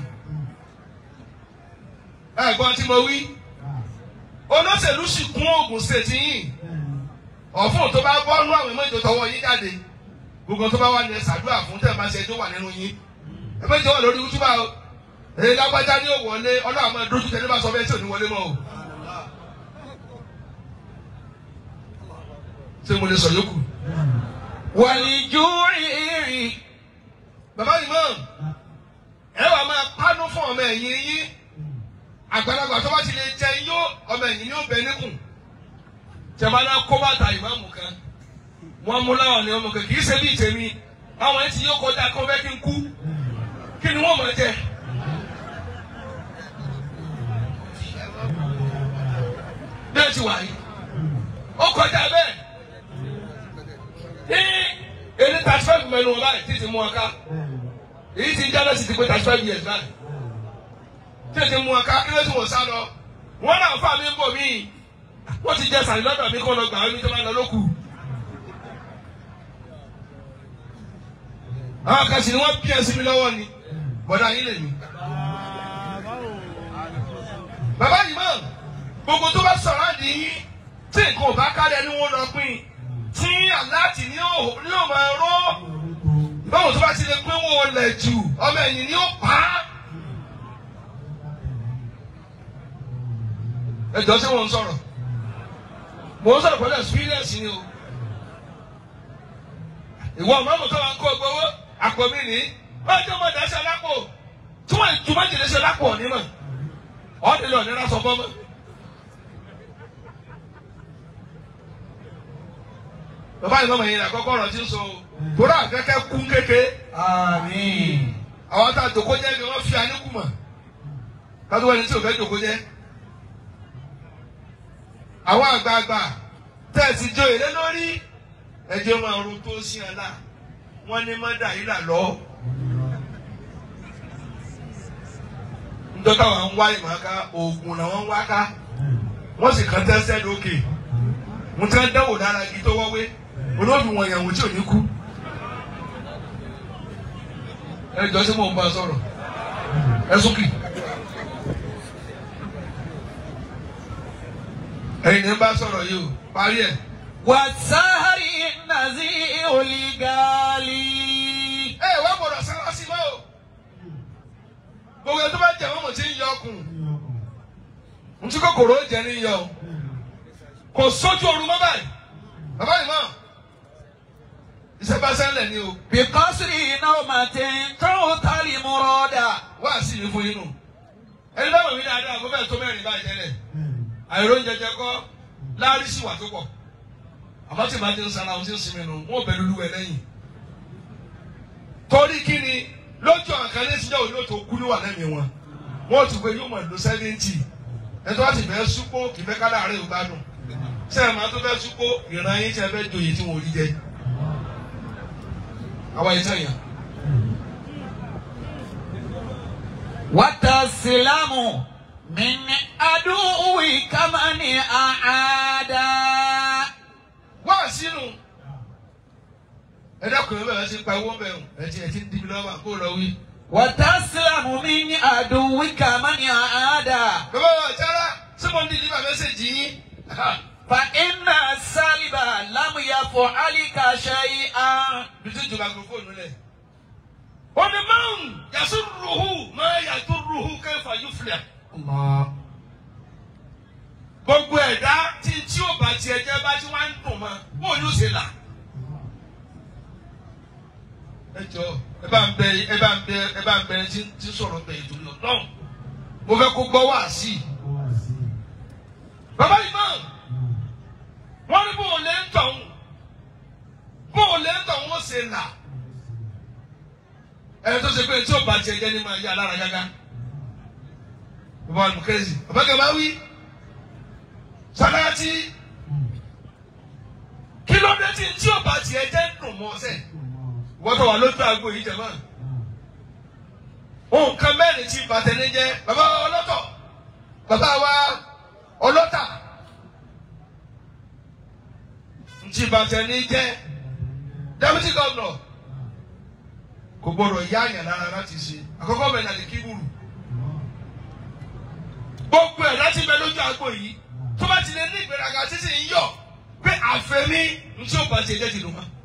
ẹ gbọ́n tí mo wí olóṣèlú sì kún Ògùn state yìí ọ̀fun tó bá bọ́ nú àwọn ìmọ̀ ìjọ yín jáde gbogbo tó bá wà ní ẹ ṣàdúrà fún tẹ̀ máa ṣe tó wà nínú yín ẹ méjì wà lórí wútúbà o èyí lágbájá ní òwọlé ọlọ́run máa dójú tẹ ní bá sọ bẹ́ẹ̀ tí ò ní wọlé mọ́ o. ṣé mo lè sọ yòókù. والجوع bàbá yìí mọ̀ ẹ wà máa pánú fún ọmọ ẹ̀yìn yín àgbàlagbà tó bá ti lè jẹ yó ọmọ ẹ̀yìn yóò bẹ níkùn tẹ̀mọ́lá kó bàtà ìmáàmù kan wọ́n mú láwọn ní ọmọ kan kì í ṣe bí ìtẹ̀mí àwọn ẹtì yóò kọjá kó fẹ́ kí n kú kí ni wọ́n mọ̀ jẹ. bí ẹ ti wà yìí ó kọjá bẹ́ẹ̀ ní èdè thirty five mẹ́nu wọn báyìí títí mú wọn ká èyí ti jáde sí ti pé thirty five years báyìí títí mú wọn ká kí ló ti wọ́n sá lọ wọ́n náà fà mí bò mí wọ́n ti jẹ sàlẹ̀ lọ́dọ̀ mi kó lọ gbà mí tó bá lọ lókù. àwọn kan sì ni wọ́n bí ẹsìn mi lọ́wọ́ ni bọ̀dá yín lè mí. bàbá yìí mọ̀ gbogbo tó bá sọ̀rọ̀ àdì yín tí nǹkan ò bá kálẹ̀ ni wọ́n lọ pín tí aláàtì ni yóò máa rọ́ báwo tó bá ti lè pín wọn lẹ̀ jù ọmọ ẹ̀yìn ni ó pa á. ẹ jọ sí wọn ń sọ̀rọ̀ mò ń sọ̀rọ̀ pẹ̀lú experience ni o ìwọ ọmọ ọmọ tó wà ń kó gbowó àpò mi ní wọ́n jẹ́ ọmọdé ẹsẹ̀ lápò tí wọ́n ju májèlé ẹsẹ̀ lápò onímọ̀ ọ̀dẹ lọ nira sọ fọ́mọ́. bàbá yìí mọ̀mọ́ yìí nà kọ́kọ́ ọ̀rọ̀ tí ń sọ o torí àkẹ́kẹ́ kún kéke Àmín. àwọn tá a jòkó jẹ́ ni wọ́n fi àníkù mọ̀ kátó wẹ́n ní tí o fẹ́ jòkó jẹ́ àwọn àgbààgbà tẹ̀sí jo èlé lórí ẹjọ́ máa ro tó sí ẹ la wọ́n ní mọ́dà yìí là lọ. njọ́tà wọn ń wá ìmọ̀ọ́ká oògùn làwọn ń wá ká wọ́n sì kàn tẹ́sẹ̀ lókè mo ti ń dẹ́wò dára kí tó wọ́wé olóòdù wọn yẹn wò tí ò ní kú. ẹ jọ sí mò ń bá a sọ̀rọ̀ ẹ sókè. ẹ̀yin ní bá sọ̀rọ̀ yìí o parí ẹ̀. والسهر النزيع الغالي ẹ wá gbọ́dọ̀ sára sí mọ́ o gbogbo ẹni tó bá jẹ mọ́mọ́ tí ń yọ ọkùn ntí kòkòrò ó jẹ ní yọ o kò sójú oorun mọ́ báyìí bàbá yìí mọ́ iṣẹ́ bá sẹ́lẹ̀ ni o بقصر نومة تعطى المراد wá sí ìlú fún yín nù ẹni bá wọ̀ mí dáadáa kó fẹ́ tó mẹ́rin báyìí tẹ́lẹ̀ àìró jẹjẹ kọ́ láàrín sí wà tó pọ̀ àmọ́ tí màá ti ń sanra ohun tí ń sinmi nù wọ́n bẹ̀rù lúwẹ̀ lẹ́yìn torí kí ni lójú àkàlẹ́ ìsìnjẹ́ òní òtò kú níwà lẹ́mìí wọn wọ́n ti pé yóò mọ̀ lọ sẹ́fẹ̀ntì ẹ̀tọ́ láti fẹ́ súpó kì í fẹ́ ká láàárẹ̀ ò gbádùn sẹ́yìn máa tó fẹ́ súpó ìran yín tí ẹ fẹ́ joyè tí wọn ò rí jẹ àwa yìí sẹ́yìn. وتسلم من عدوك من أعادى wá sínú ẹ dákun ẹ bẹ̀rẹ̀ sí pa owó bẹ̀rù ẹ ti ẹ ti ń dibi lọ́wọ́ kó lọ wí. وتسلم من عدوك من عادى bàbá wa jára ṣé mo ń di nípa mẹ́sẹ̀jì yín. فإن السالب لم يفعلك شيئا bìtú ju makrofóònù lẹ̀. wọ́n ní máa ń yàtú ruhu máa yàtú ruhu kẹfà yóò filẹ̀. gbogbo ẹ̀dá tí tí ó bá tiẹ̀ jẹ́ bá tí wọ́n á ń dùn mọ́ bó yóò ṣe là. ẹ jọ ẹ bá ń bẹ ẹ bá ń bẹ ẹ bá ń bẹ tí tí sọ̀rọ̀ bẹ ìdúró ọ̀dọ́n mo fẹ́ kó gbọ́ wá sí i. bàbá yìí máa wọ́n ní bóun lè ń tọ̀hún bóun lè ń tọ̀hún ó ṣe là. ẹni tó ṣe pé tí ó bá tiẹ̀ jẹ́ ní máa yá alára gágá. bàbá wa lùkẹ́sì bàbá kẹ́ bá wí sàdáàtì kí ló dé tí tí ó bá tiẹ̀ jẹ́ ń dùn mọ́ ọ́sẹ̀ wọ́n tó wà lójú àgbo yìí jẹ̀mọ́. nǹkan mẹ́rin tí bàtẹ́ni jẹ́ bàbá wa ọlọ́tọ̀ bàbá wa ọlọ́tà ntí bàtẹ́ni jẹ́ deputy governor kò gbọdọ̀ yá àyàn lára láti ṣe àkọ́kọ́ bẹ̀rẹ̀ nàlẹ́ kíburu gbogbo ẹ̀ láti bẹ lójú àgbo yìí tó bá ti lè ní ìgbéraga títí ń yọ pé àfẹ́mí ntí ó bá ti jẹ́ ti dùn mọ́.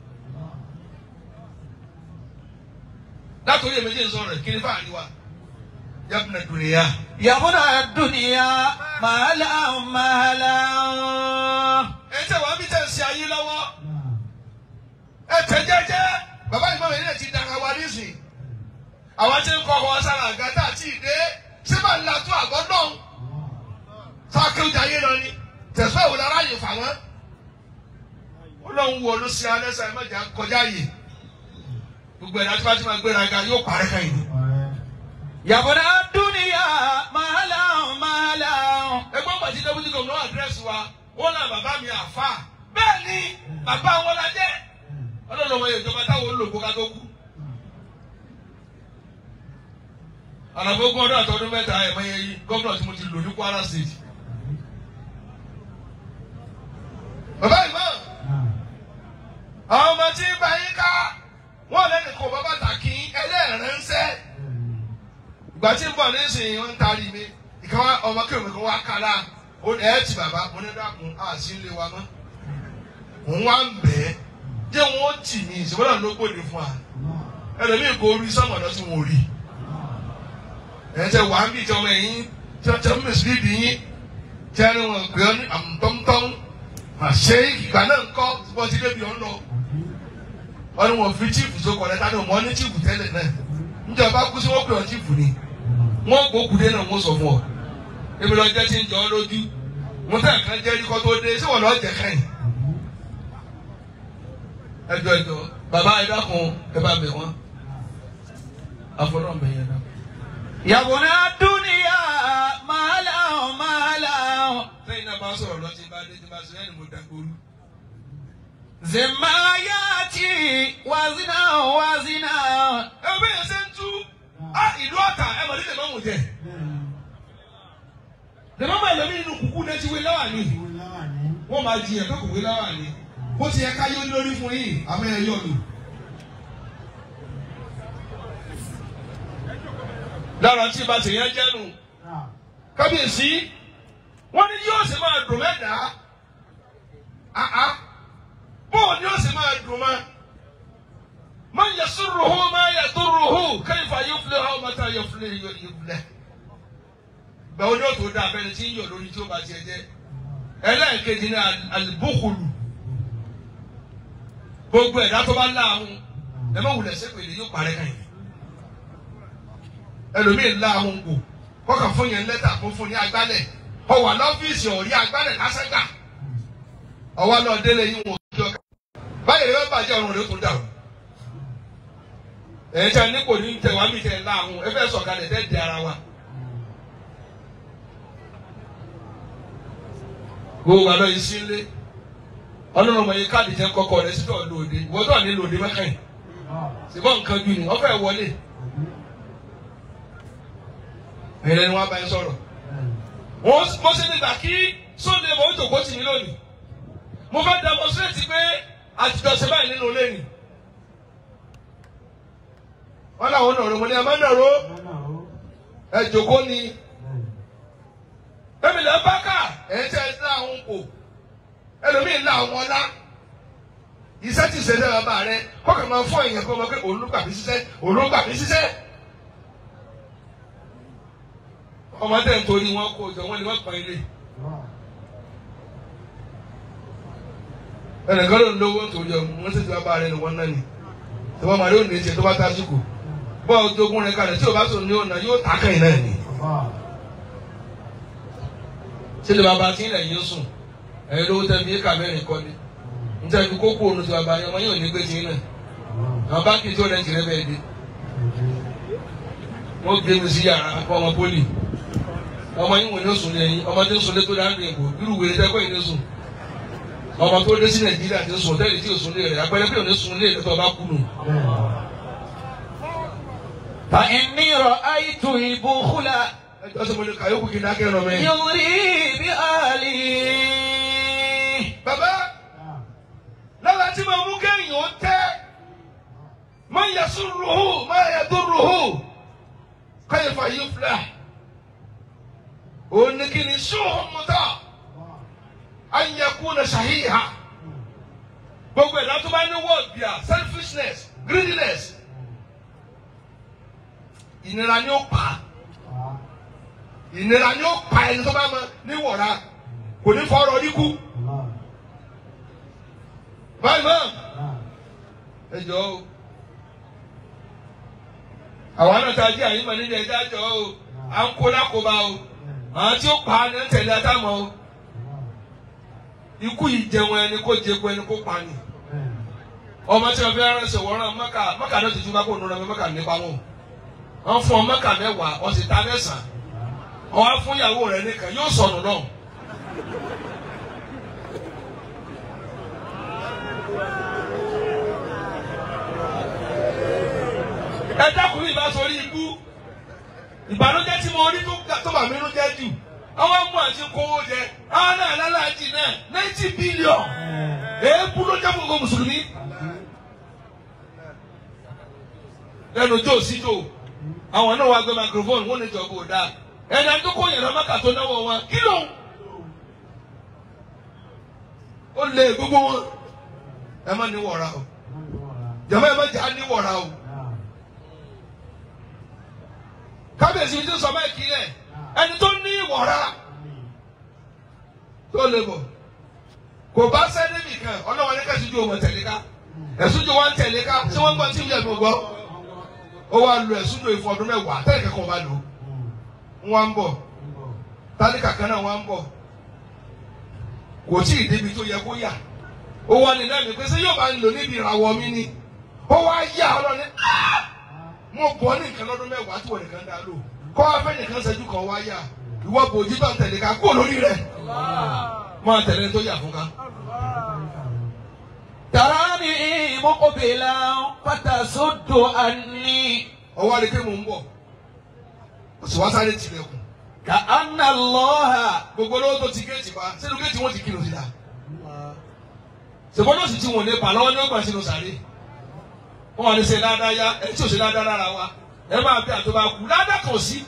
látòrí èmi jẹ́ sọ̀rọ̀ kí ni fáàní wa yabuna dunuya. يا ابن الدنيا مهلا مهلا ẹ tẹ wàá bí tẹ ń ṣe ayé lọ́wọ́ ẹ tẹ jẹ́jẹ́ bàbá ìmọ̀ mi náà ti dara wa nísìn àwọn tí ń kọ́ ọ sára àgàtà àti ìdè síbà ńlá tó àgọ́ náà sákéwìjà ayé lọ ni tẹ̀sán ìwòlá aráyè fà wọ́n ó lóun wo ló ṣe alẹ́ sọ ẹ mọ̀jà kọjá yìí gbogbo ẹ̀dá tí wọ́n ti máa gbéra ga yóò parẹ́ kẹ́yìn ni. يا ابن الدنيا مهلا مهلا ẹgbọ́n pàtí dẹ́bùtì gómìnà àdírẹ́sì wa wọ́n náà bàbá mi àfa bẹ́ẹ̀ ni bàbá wọn la jẹ́ ọlọ́run ọmọ ìjọba táwọn olùkó ká tó kú. àlàfo ogún ọdún àtọdún mẹ́ta ẹ̀mọ yẹn yìí gómìnà tí mo ti lò ní Kwara State. bàbá ìmọ̀ àwọn ọmọ tí ń bá yín ká wọ́n lẹ́nu kó bàbá tàkì ẹlẹ́rìnsẹ́ ìgbà tí ń bọ̀ nísìnyí wọ́n ń taari mi ìkan wá ọmọ kí omi kan wá kálá ó ní ẹ ti bàbá mo ní dàkún á sí ilé wa mọ́ òun wá ń bẹ̀ ẹ́ jẹ́ wọ́n tì mí ìṣèwọ́n ló gbòde fún wa ẹlòmíì kò rí sọ́mọ̀dọ́ tí wọ́n rí ẹ̀ tẹ wàá bí ìjọba ẹ̀yìn tí wọ́n tẹ mímí síbí bí yín tí wọ́n ní wọn gbé ọ́ ní àmútọ́mútọ́m àṣẹ ìgbà náà ń kọ́ bọ́ sí débi ọ̀n lọ wọ́n ní wọn fi chíìfù sókò lẹ́ta ní wọn ní chíìfù tẹ́lẹ̀ náà níjọba kú sí wọn pè ọ́ chíìfù ni wọn gbókù dé náà wọn sọ fún ọ ebi lọ jẹ ti ń jọ ọ lójú mo tẹ nǹkan jẹ ẹni kọ tó dé sí wọn lọ jẹ kẹyìn ẹjọ ẹjọ bàbá ẹ dákun ẹ bá bẹ̀ wọ́n àfọlọ́ bẹ̀ yẹn dákun. يا ابن الدنيا مهلا مهلا sẹ́yìn náà bá sọ̀rọ̀ lọ sí bá dé tí bá sọ ẹni mo dàgbòrú. زما ياتي وزنا وزنا ẹ bẹ́ẹ̀ yẹn ṣe ń tú á ìlú ọ̀tà ẹ mọ̀ nílẹ̀ mọ́mù jẹ. lẹ́mọ́ máa lọ ní inú kúkú náà ti wé láwà ní. wọ́n máa jiyàn kó kò wé láwà ní. bó ti yẹ ká yọ lórí fún yìí àmọ́ ẹ yọ lù. lára tí ibà tèèyàn jẹ́ nù. kábíyèsí wọ́n ní yóò ṣe máa dùn mẹ́ta. àá bóun ni yóò ṣe máa dùn mọ́. من يسره ما يضره كيف يفلح متى يفلح يفلح gbàwó ni ó tó dá abẹ́rẹ́ tí ń yọ̀ lórí tí ó bá tiẹ̀ jẹ́ ẹlẹ́ẹ̀kejì ní alibókulu gbogbo ẹ̀dá tó bá láàhùn ẹ má wulẹ̀ sẹ́pẹ̀lẹ̀ yóò parẹ́ kàn yín ẹlòmíín láàhùn kò kọ́kà fún yẹn lẹ́tà kó fún ní agbálẹ̀ ọwà lọ́fíìsì ọ̀rí agbálẹ̀ lásẹ̀gbà ọwọ́ lọ délé yín wọn ò jọ ká báyìí rẹ bá bàjẹ́ ọ̀run rẹ tó dàrú ẹ̀yin tí a ní kò ní tẹ̀ wá mi tẹ̀ láàhùn ẹ fẹ́ sọ̀kalẹ̀ tẹ́ di ara wa. gbogbo àlọ́ yìí sí ilé ọlọ́run ọmọ yìí káàdì jẹ́ kọ́kọ́ rẹ sí tọ̀ lòdì wọ́n tọ̀ ní lòdì mẹ́kànnì ṣùgbọ́n nǹkan ju ni wọ́n fẹ́ wọlé ẹ̀rẹ́ ni wọ́n bá yín sọ̀rọ̀ wọ́n mo ṣe nígbà kí sóde mo ń jòkó tì mí lónìí mo fẹ́ demonstrate pé àtijọ́ ṣe báyìí nínú ilé ni wọn làwọn nàró mo ní ẹ má nàró ẹ jòkó ni èmi lè bá kà ẹ ń tẹ́ ẹ ní àwọn kò ẹlòmíì ń la àwọn ọlá iṣẹ́ tí ìṣẹ̀lẹ̀ bàbá rẹ kọ́kàn máa fún èèyàn kó máa pé òun ló gbà mí ṣiṣẹ́ òun ló gbà mí ṣiṣẹ́. ọmọdé ń torí wọn kó jọ wọn ni wọn pọn ilé. ẹnìkan ló ń lówó torí ọmọ wọn sì ti bàbá rẹ ni wọn náà ni tí wọn máa rí òní ṣe tó bá tásìkò bọ́ ọdógún rẹ kalẹ̀ tí o bá sọ ní ọ̀nà yóò tà kàn yín náà ni. ṣé lè bàbá tí ń lẹ̀ yín sùn ẹ̀yin lówó tẹ́ fi éka mẹ́rin kọ́ ni níta fi kókó òun ti bàbá yẹn ọmọ yóò ní gbé tí ń náà àwọn báńkì tí ó lẹ́yìn tìrẹ́ bẹ́ẹ̀ dé wọ́n gbé mi sí yàrá fún ọmọ pólì ọmọ yín wò ní oṣù lẹ́yìn ọmọ tí ń sùn lé tó dáńdé ìbò irú wèrè tẹ́kọ̀ yìí ní sùn ọmọ tó dé sí nàìjíríà ti ń sùn tẹ́lẹ̀ tí ò sùn lé rẹ̀ apẹ́lẹ́ pé ò ní sùn lé rẹ̀ tó bá kú nù. فإني رأيت البخل ẹjọ́ sọ mo lè kàyókù kí n dákẹ́ rọ mi. يغري بأهله bàbá lọ́la tí mo mú kéèyàn ó tẹ́ máa yẹ sùn rùhù máa yẹ tó rùhù káyọ̀ fà yóò filẹ̀ òun ni kí ni sùhùn mọ́tà ayẹkùn na ṣàhíhà gbogbo ẹ̀dá tó bá ní wọ́ọ̀d bíà selfishness greediness ìnira ni ó pa ìnira ni ó pa ẹni tó bá mọ níwọ̀ra kò ní fọ́ọ̀rọ̀ oríkú báyìí mọ́ ẹ jọ o àwọn náà ta jí àyín mọ̀ nídìí ẹ̀dá jọ o à ń kó lákòóbá o àwọn tí ó pa á ní ń tẹ̀lé atámọ̀ o ikú yìí jẹun ẹni kó jẹku ẹni kó pa ni ọmọ tí wọn fi ránṣẹ́ wọ́n rán mọ́kà mọ́kà náà ti tún bá kó nù rẹ̀ mọ́kà nípa wọn wọn fún ọ mọ́kà mẹ́wàá wọ́n sì ta mẹ́sàn-án ọwọ́ fún ìyàwó rẹ̀ nìkan yóò sọnù náà. ẹ dákun ní ìbá sọrí ikú ìbànújẹ́ tí mo rí tó bà mí nú jẹ́ jù àwọn mú àti kówó jẹ àwọn náà lálàájì náà ninety billion èébú ló jẹ́ gbogbo mùsùlùmí lẹ́nu jó sí jò àwọn náà wá gbé microphone wọ́n ní ìjọba ò dáa ẹ̀dá tó kó yẹn lọ́mọ́kà tó náwó wọn kí ló ń ó lé gbogbo wọn ẹ má ní wọ̀ra o jàmọ́ ẹ má jà á ní wọ̀ra o kábíyèsí mi ti sọ bẹ́ẹ̀ kí lẹ̀ ẹni tó ní ìwọ̀ra tó lè bọ̀ kò bá sẹ́ni nìkan ọlọ́wọ́n ní kẹ́sìjú ọmọ tẹ̀lé ká ẹ̀sùnjù wa ń tẹ̀lé ká tí wọ́n gbọ́ tí ìyá mi gbọ́ ó wá lu ẹ̀sùnjù ìfọ̀ ọdún mẹ́wàá tẹ́lẹ̀ kẹ́kọ̀ọ́ bá lò wọ́n ń bọ̀ tálíkà kan náà wọ́n ń bọ̀ kò tí ì débi tó yẹ kó yà ó wá ní lẹ́mìí pé ṣé yóò bá ń lò níbi ìràwọ̀ mi ni ó wá yà ọlọ́ni mo bọ̀ ní nǹkan lọ́dún mẹ́wàá tí wọ́n nìkan dá lò kọ́ afẹ́ nìkan ṣẹ́jú kan wá yà ìwọ bòjú tó ń tẹ̀lé ká kó lórí rẹ̀ máa tẹ̀lé tó yà fún ká. تراني مقبلا فتصد عني ọwọ́ adé pé mò ń bọ̀ ó sì wá sáré tilẹ̀kùn كأن الله gbogbo olówó tó ti géètì pa sínú géètì wọn ti kírun sí la ṣùgbọ́n lọ́sì tí wọn lè pa lọ́wọ́ ní ọgbà sínú sàré wọn wà ní ṣe dáadáa yá ẹni tí ò ṣe dáadáa lára wa ẹ máa bí àtọ́ bá kú dáadáa kàn sí.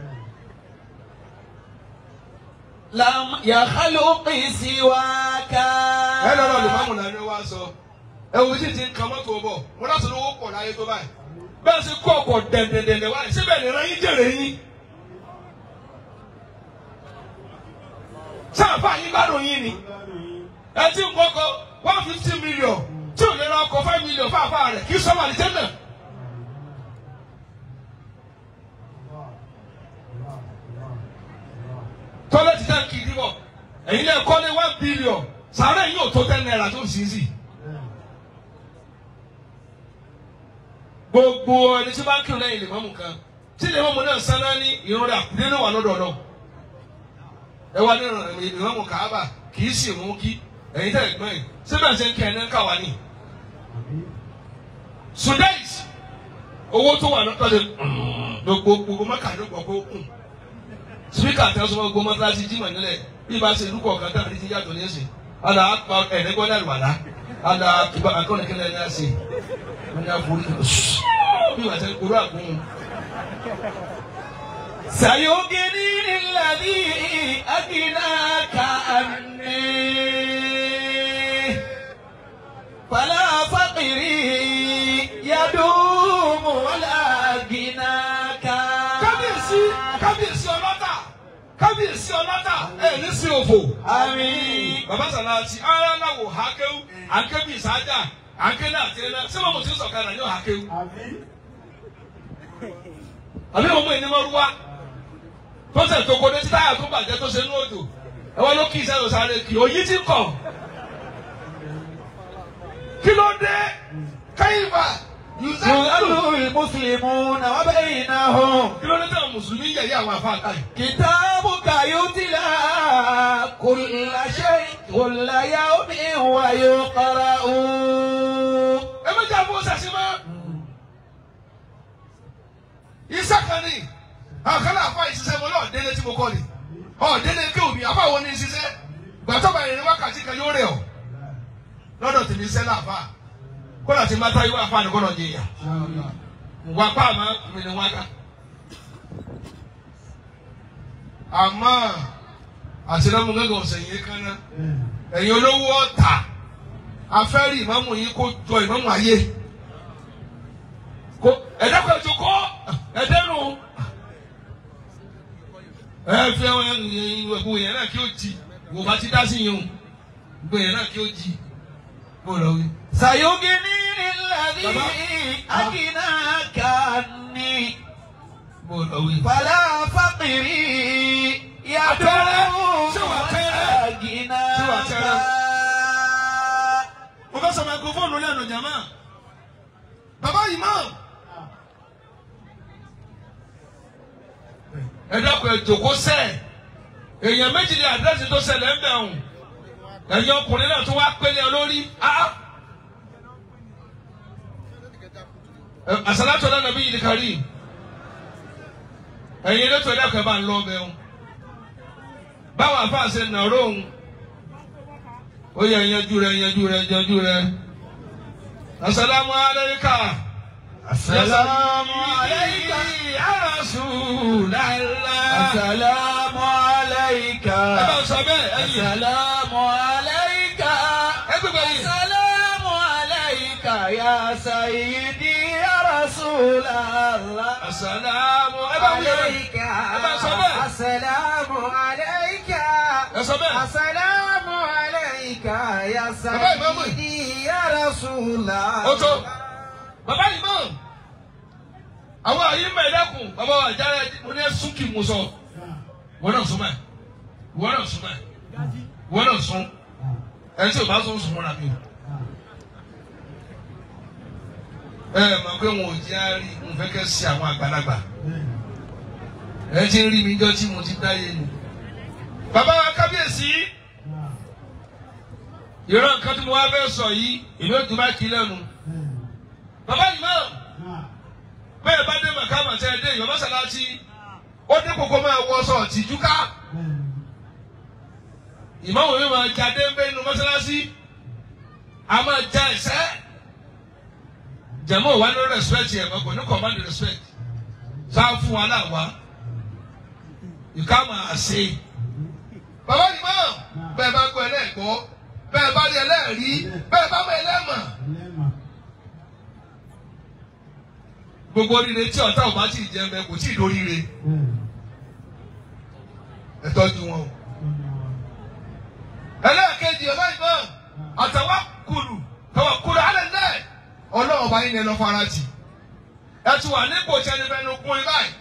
لم يخلق سواك ẹ lọ́rọ̀ lè máàmù náà ni wọ́n á sọ ẹ wo tí ti ń kan mọ́tò bọ̀ wọn láti lówó pọ̀ láyé tó báyìí bẹ́ẹ̀ sì kọ́ ọkọ̀ dẹ̀ndẹ̀dẹ̀ndẹ̀ wáyé síbẹ̀ lè rán yín jèrè yín. sáàpà yín gbádùn yín ni ẹ ti ń kọ́kọ́ one fifty million tí ò lè ra ọkọ̀ five million fáfá rẹ̀ kí sọ́mà ní tẹ́lẹ̀. tọ́lẹ̀tì táǹkì ìdíbọ̀ ẹ̀yin náà kọ́lé one billion sàárẹ̀ yín ò tó ten naira tó sì sí. gbogbo ẹni tí bá ń kírun lẹ́yìn lè mọ́mù kan tí lè mọ́mù náà sáná ní ìrún rẹ̀ àkùdé náà wà lọ́dọ̀ náà ẹ wá ní ìmọ̀mù kàába kì í sì mú kí ẹ̀yin tẹ̀ gbọ́n yìí síbẹ̀ ṣe ń kẹ́ ẹ̀ ní ká wà ní. sudais owó tó wà lọ́tọ̀ lè gbogbo gbogbo mọ́kà ló gbọ́ kó kùn spika tẹ sọ gbogbo mọ́tíláṣí jimá nílẹ̀ bí ba ṣe lukọ̀ kan tàbí ti yàtọ̀ ní ẹ̀sìn ala akpa ẹ̀ẹ́dẹ́gbọ́n náà wà lá ala tuba akọ́nìkẹ́lẹ́ ní ẹ̀sìn wọ́n yà fún bí wàá tẹ kúrò àgún. سيغنيني الذي أغناك عني فلا فقري يدوم ولا غناك kábíyèsí kábíyèsí ọlọ́tà kábíyèsí ọlọ́tà ẹ̀ ní sí òfò. آمين bàbá sàlàtì ara náà wò hákéwù hákéwù ìsájà hákéwù àti ẹ̀rọ sẹ́wọ̀n mo ti ń sọ̀kalẹ̀ ní hákéwù. àbí ọmọ ẹni máa rúwa tó tẹ̀ tó kó dé tí táyà tó bàjẹ́ tó ṣe ní òjò ẹ wọ́n ló kí iṣẹ́ lọ sáré kì òyì ti kọ̀. kí ló dé káyìnbá yùzẹ́ يذل المسلمون وبينهم kí ló dé tẹ̀ mùsùlùmí yẹ̀yẹ́ àwọn afáàkà yìí. كتابك يتلى كل شيء كل يوم ويقرأ ẹ má jà fún ọsẹ sí mọ́. iṣẹ́ kan ní àkàlà àfa ìṣiṣẹ́ mo náà délé tí mo kọ́ ni ọ̀ délé kí òbí àfa wo ni ìṣiṣẹ́ gbàtọ́ bá ìrìn wákàtí kan yóò rẹ̀ ọ́ lọ́dọ̀ tèmi iṣẹ́ láàfà kódà tí mata yóò àfa nìkan náà jẹyà wà pa àmọ́ mi ni wákà. àmọ́ àtìlẹ́mú gángan ọ̀sẹ̀ yìí kan náà ẹ̀yin olówó ọ̀tà afẹ́rí ìmáàmù yìí kó jọ ìmáàmù ayé kó ẹ̀dẹ́kọ̀ ẹ̀jọ̀ kọ́ ẹ̀dẹ́nu ẹ fi àwọn ẹ̀gbọ́n yẹn náà kí ó jì wò bá ti dá sí yẹn o gbogbo yẹn náà kí ó jì bó lọ wí. سيغنيني الذي أغناك عني bó lọ wí. فلا فقري يدوم شو ولا شو غناك mo fẹ́ sọ microphone lẹ́nu jàmá bàbá imam ẹ dákun ẹ jòkó sẹ́ èèyàn méjì ní àdírẹ́sì tó ṣẹlẹ̀ ń bẹ̀ ọ̀hún ẹ̀yin ọkùnrin náà tó wá pélé ọ lórí áá. Ẹ, àsálàtò náà nàbí yìí kárí ẹ̀yin elétò ẹ dákun ẹ bá ń lọ ọbẹ̀ ọ̀hún báwo àfáà ṣe nàró òun ó yẹ yanjú rẹ yanjú rẹ yanjú rẹ asalaamu alayka. السلام عليك ya Rasulallah. السلام عليك ẹ bá sọ bẹ́ẹ̀ ẹ̀yin. السلام عليك ẹ gbẹgbẹ yìí. السلام عليك يا سيدي يا رسول الله asalaamu ẹ bá wúyẹ bẹ́ẹ̀. عليك ẹ bá sọ bẹ́ẹ̀. السلام عليك ẹ sọ bẹ́ẹ̀. السلام عليك يا Bàbá ìmáàmù. سيدي يا رسول الله ó tó bàbá yìí mọ̀ àwọn àyè mọ̀ ẹ̀dẹ́kùn bàbá wa jáde mo ní ẹ̀sùn kì í mu sọ wọ́n náà sún mọ́ ẹ̀ wọ́n náà sún mọ́ ẹ̀ wọ́n náà sún ẹ̀ tí o bá sún sún mọ́ra mi o. ẹ ẹ mọ̀ pé wọn ò jẹ́ àárí mo fẹ́ kẹ́ sí àwọn àgbàlagbà ẹ ti rí mi jọ tí mo ti dáyé ni. bàbá wa kábíyèsí ìran nǹkan tí mo wá fẹ́ sọ yìí ìlú ètò bá kí lẹ́nu. bàbá yìí náà bẹ́ẹ̀ bá dé màkàmà tẹ́ ẹ dé ìyọ̀ mọ́sálásí ó dé kókó máa wọ sọ tìjú ká ìmáwò mi máa jáde ń bẹ́ inú mọ́sálásí a máa já ẹsẹ́ jẹ̀mọ́ wa ní respect yẹn mọ́ kò ní command respect sáà fún wa náà wá ìka máa ṣe. bàbá yìí náà bẹ́ẹ̀ bá gbọ́ ẹlẹ́gbọ́ bẹ́ẹ̀ bá rí ẹlẹ́rìí bẹ́ẹ̀ bá mọ ẹlẹ́mọ̀. gbogbo oríire tí ọ̀tá ò bá tí ì jẹ́ mẹ́ kò tí ì lóríire ẹ tọ́jú wọn o. ẹlẹ́ẹ̀kejì ọba ìmọ̀ àtàwọn kùlù tàwọn kùlù alẹ́ náà ọlọ́run bá yín ní ẹ lọ fara tì ẹ ti wà nípò tí ẹni fẹ́ẹ́ nu kún in báyìí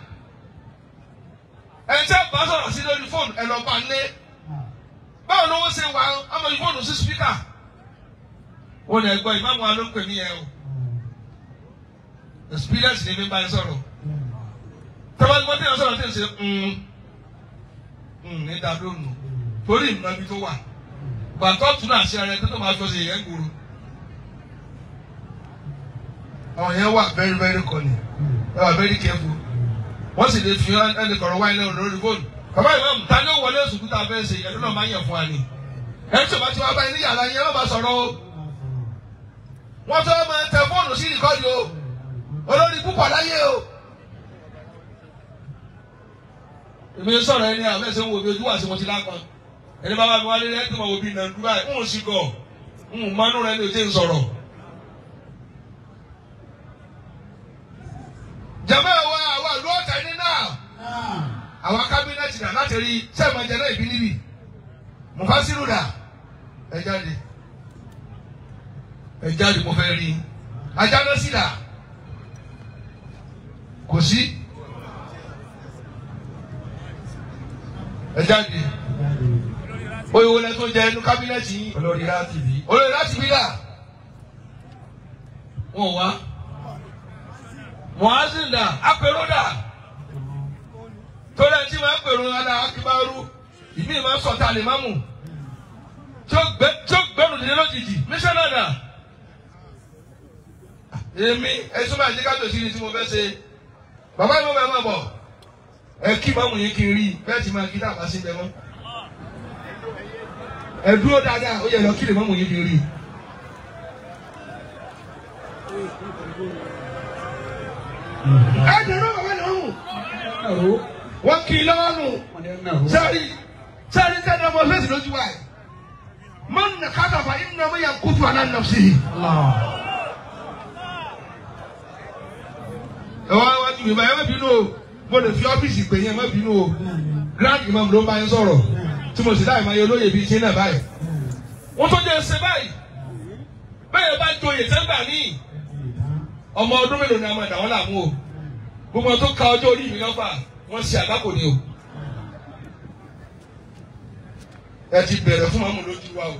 ẹ jẹ́ bá sọ̀rọ̀ sí lórí fóònù ẹ lọ bá lé báwo ni wọ́n ṣe wà ọmọ yìí fóònù sí spíkà wọ́n ní ẹgbẹ́ ìmáàmù wa ló ń pè mí yẹn o experience ni mi bá yẹn sọ̀rọ̀ tọ́ba ní wọ́n tẹ̀yàn sọ̀rọ̀ tẹ̀ ṣe ní dàdónù torí ìmọ̀ ibi tó wà gbàtọ́ tún náà ṣe ara ẹ tó tó máa fi ọ̀sẹ̀ yẹn gbòòrò àwọn yẹn wà very very cunning ẹ wà very careful wọ́n sì lè fi ẹni kọ̀rọ̀ wáyé lẹ́nu lórí fóònù bàbá ìmọ̀ ta ni ó wọlé oṣù kúta fẹ́ ṣe ẹ̀dùn náà máa ń yẹ̀ fún wa ni ẹni tí o bá ti wá báyìí ní yàrá yẹn wọ́n bá sọ̀rọ̀ o wọ́n tó máa tẹ fóònù sí ìkọ́ni o olórí púpọ̀ láyé o. èmi sọ̀rọ̀ ẹni àwọn ẹ̀sẹ̀ ń wo bí ojú wà sí mo ti lápọn ẹni bá bá mi wálé rẹ̀ tó máa wo bí nàìjíríà ń ò sí gọ̀ ń ò mọ́nú rẹ̀ ní òjé ń sọ̀rọ̀. jama wa àwọn àlọ́ ọ̀tá ẹni náà àwọn kábínẹ̀tì náà láti rí sẹ́ẹ̀mọ̀ ẹ̀jẹ̀ náà ìbí níbí mufasiru dà ẹ jáde ẹ jáde mo fẹ́ rí ajáná sí dà kò sí ẹ jáde oyè wọlé tó jẹ inú kábínẹ̀tì yìí olórí láti bí. olóyè láti bí dà wọn wá muhazin dà apẹ̀rọ dà tó lẹ́yìn tí wọ́n apẹ̀rọ dà akíbárú ìmí máa ń sọ̀tà lè má mú tí ó gbẹ tí ó gbẹrù nílé lójijì mísọ́nà dà èmi ẹ̀sùn máa jẹ́ ká tòsí ni tí mo fẹ́ ṣe bàbá yìí mo bẹ̀ máa bọ̀ ẹ kí máa mú yín kí n rí bẹ́ẹ̀ tí máa kí tá a bá sí bẹ́ẹ̀ mọ́ ẹ dúró dáadáa ó yẹ lọ kí lè má mú yín kí n rí. ẹ dùnú bàbá náà hù wọ́n kì í lọ́wọ́ nù sẹ́ẹ̀rì sẹ́ẹ̀rì sẹ́ẹ̀rì ọmọ fẹ́sì lójú wa yìí mọ́n nà káta fà yín nà ọmọ yà kútu àná nà sí i. ẹ wá wá ju ìbá ẹ má bínú o mo lè fi ọ́fíìsì pè yín ẹ má bínú o grand imam ló ń bá yín sọ̀rọ̀ tí mo sì láì máa yẹ olóyè bíi tí náà báyìí. wọ́n tó jẹ́ ẹsẹ̀ báyìí bẹ́ẹ̀ bá joyè sẹ́gbà ní ọmọ ọdún mélòó ni a máa dà wọ́n làmú o gbogbo tó ka ọjọ́ orí mi lọ́fà wọ́n ṣe àgbákò ni o. ẹ ti bẹ̀rẹ̀ fún màmú lójú wa o.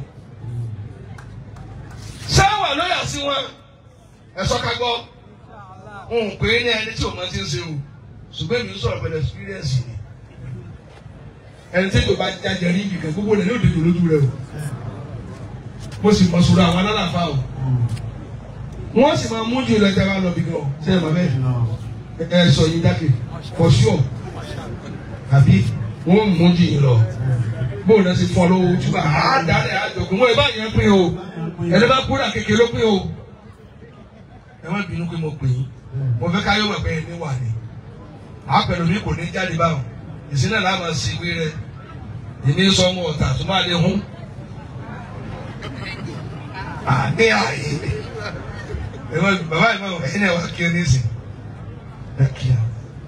sáwà lóyà sí wọn ẹ sọ ká gbọ́ n pè é ní ẹni tí o máa ti ń ṣe o ṣùgbọ́n èmi ń sọ̀rọ̀ pẹ̀lú experience ni ẹni tí ètò bá jáde rí ibìkan gbogbo rẹ̀ ní òde lójú rẹ̀ o mo sì mọ̀ sọ̀rọ̀ àwọn alálàfà o wọ́n sì máa mú jù lọ́jà bá lọ bí gan ṣe é mọ̀ bẹ́ẹ̀ ẹ sọ yín dákẹ́ for sure àbí wọ́n mú jù yín lọ bó o lọ sí fún ọ lówó túbà á dálẹ̀ àjọkùn wọn ẹ bá yẹn pín o ẹni bá kúrò kékeré ló pín o ẹ má bínú pé mo pè yín mo fẹ́ káyọ̀ mọ̀ pé ẹni wà ní àpẹẹrẹ mi kò ní jáde báwọn ìsínà làwọn sì wí rẹ ìní sọ ọmọ ọ̀tà tó máa lè hún àní àyè ẹ má bàbá yìí má ẹni ẹ wá kí ọ ní ìsìn ẹ kí ọ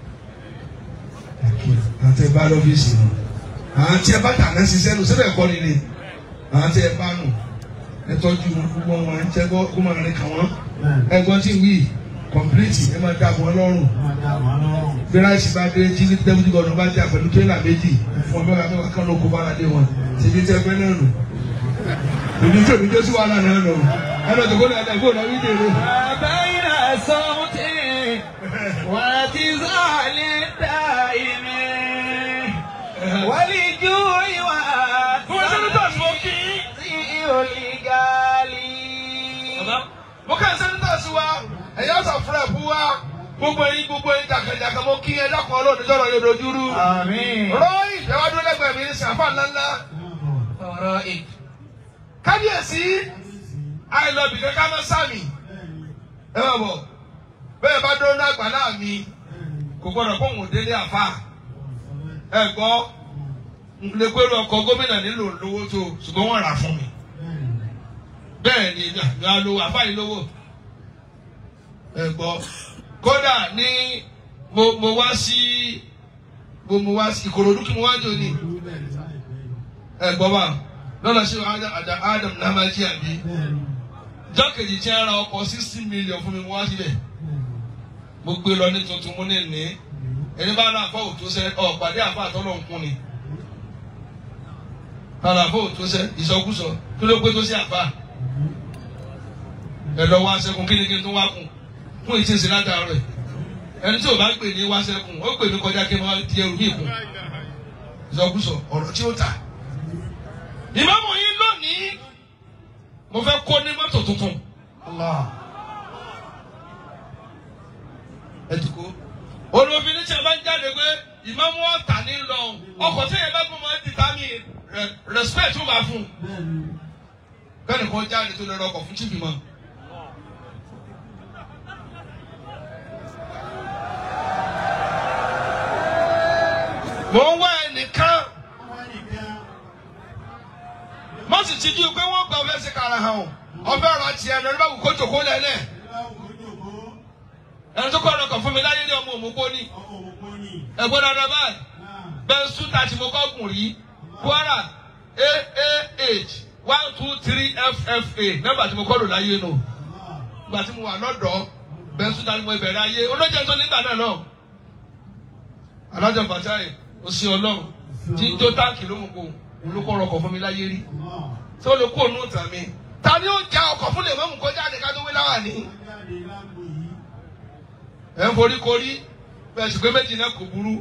ẹ kí ọ àti ẹ bá lọ́fíìsì nù àwọn tí ẹ bá tà náà ṣiṣẹ́ nù síbẹ̀ kọ́ ni ni àwọn tí ẹ bá nù ẹ tọ́jú wọn gbogbo wọn ẹ jẹ́ kó máa rìn kàn wọ́n ẹ gbọ́n tí ń wí kọ̀mpilíìtì ẹ máa dá wọn lọ́rùn bí ráìsì bá dé tí ní dẹ́bùtì gọ́dọ̀ bá dé àpẹẹrẹ tírélà méjì fún ọmọ ẹ̀ka mẹ́wàá kan ló kó bára dé wọn ṣe ní tẹ́ fẹ́ náà nù ìdí tí òbí tó sí wàhálà náà nù ẹ lọ tó kó lọ ẹ̀dá ìfowópamọ́ wí dèrè. بين صوت واعتزال دائم ولجوع Fún ẹsẹ̀ nígbà tí mo kí. والغالي Mo kàn sẹ́ni tó sí wa, ẹ̀yà ọ̀sán fúnra ẹ̀bú wa, gbogbo ẹ̀yin gbogbo ẹ̀yin jàkàjàkà mo kí ẹ dákun ọlọ́run sọ̀rọ̀ yóò dojú rú. آمين Rọ́ọ̀yì ìjọba dúró lẹ́gbẹ̀ẹ́ mi ní sàfà ńláńlá. فرائك Kábíyèsí, àìlọ́bì kankan máa sàmì. Ẹ máa bọ̀, bẹ́ẹ̀ bá dúró náà gbà náà mi, kò gbọ́dọ̀ kó òun délé àfà. Ẹ gbọ́, n lè pẹ́rù ọkọ̀ gómìnà nílò lówó tó, ṣùgbọ́n wọ́n rà fún mi. bẹ́ẹ̀ ni ìgbà lówó àfáàní lówó ẹ gbọ́ kódà ní mo mo wá sí mo mo wá sí ìkòròdú kí mo wá jò ní ẹ gbọ́ bá lọ́nà sí Adam Adam namaji àbí jọ́kèjì tí a ra ọkọ̀ sixty million fún mi mo wá síbẹ̀ mo gbé lọ ní tuntun mo ní ní ẹni bá náà fọ́ òtún sẹ́ ọ pàdé àfọ́ àtọ́lọ́ nkún ni àlàfo òtún sẹ́ ìsọkúsọ kí ló pé tó sí àfà ẹ̀dọ̀ wá sẹ́kùn kí ni kí n tó wá kùn fún ìtí ìsìn látàárọ̀ rẹ̀ ẹni tí o bá pè ní wá sẹ́kùn ó pè mí kọjá kí n máa di ẹrù mí kùn ìsọkúsọ ọ̀rọ̀ tí ó tà. ìmáàmù yín lónìí mo fẹ́ kó ní mọ́tò tuntun. ẹ ti kó olùfin ní tí a bá ń jáde pé ìmáàmù ọ̀tà ní lọ ọkọ̀ tí yẹn bá gbọ́ máa ń dìtà mí respect ó bá fún un bẹ́ẹ̀ni kò jáde tó lè rọkọ̀ fún tìbí mọ́. sì ti jú pé wọ́n gba ọbẹ̀ sí kara hàn o ọbẹ̀ ọ̀rọ̀ tiẹ̀ lórí bá wù kó jòkó lẹ́lẹ̀ ẹni tó kọ́ ọ̀rọ̀ kan fún mi láyé ní ọmọ òmùgbó ni ẹ̀gbọ́n dáadáa báyìí bẹ́ẹ̀ sútà tí mo kọ́ gùn rí Kwara AAH one two three FFA nọ́mbà tí mo kọ́ lò láyé nù ìgbà tí mo wà lọ́dọ̀ bẹ́ẹ̀ sútà ni mo bẹ̀rẹ̀ ayé olójẹ́ tó nígbà náà náà alájà bàtáyé òsì ọlọ́run tí ń jó táǹkì ló mú kó olùkọ́ ọkọ̀ fún mi láyé rí tí ó lè kó ònú ìtàn mi ta ni ó já ọkọ̀ fún lè mọ́mú kó jáde ká tó wé láwà ní. ẹ̀ ń forí korí bẹ́ẹ̀ sì pé méjì náà kò burú.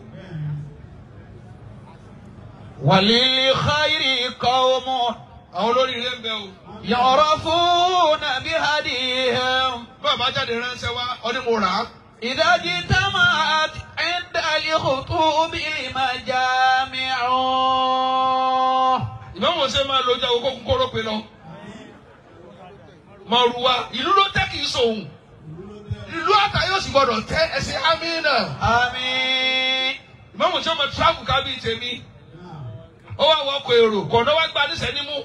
وللخير قوم àwọn olórí ilé ń bẹ o. يعرفون بهديهم bàbá jáde ránṣẹ́ wá ọdún mo rà á. إذا اجتمعت عند الخطوب المجامع ìmọ̀mọ̀ ṣe máa lo ọjà owó kókó kóró pe lọ. mọ̀rùwá ìlú ló tẹ́ kì í sòun. ìlú àtà yóò sì gbọdọ̀ tẹ́ ẹsẹ̀ amínà. آمين ìmọ̀mọ̀ ṣe máa tíráàbù ká bíi tèmi. ó wá wọ ọkọ̀ èrò kọ̀ọ̀nà wá gba níṣẹ́ nímú.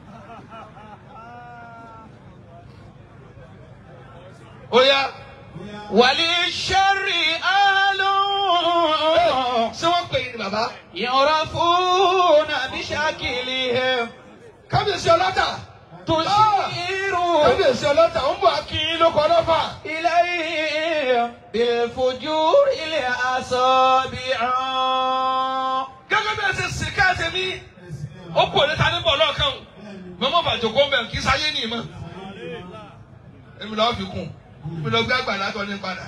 ó yá وللشر أهل ṣé wọ́n pè é ní bàbá. يعرفون بشكلهم kábíyèsí ọlọ́tà. تشير kábíyèsí ọlọ́tà ń bọ̀ akínyín ló kọ́ lọ́fà. إليهم بالفجور الأصابع gẹ́gẹ́ bí ẹ ṣe sì ká ẹsẹ̀ mi. ó kú òní ta ní bọ̀ lọ́ọ̀kan. mọ́mọ́ bàjọ́ kó ń bẹ̀ kí sáyé ní ìmọ̀. èmi lọ́ọ́ fi kún mi lọ gbé àgbà látọ̀ ní padà.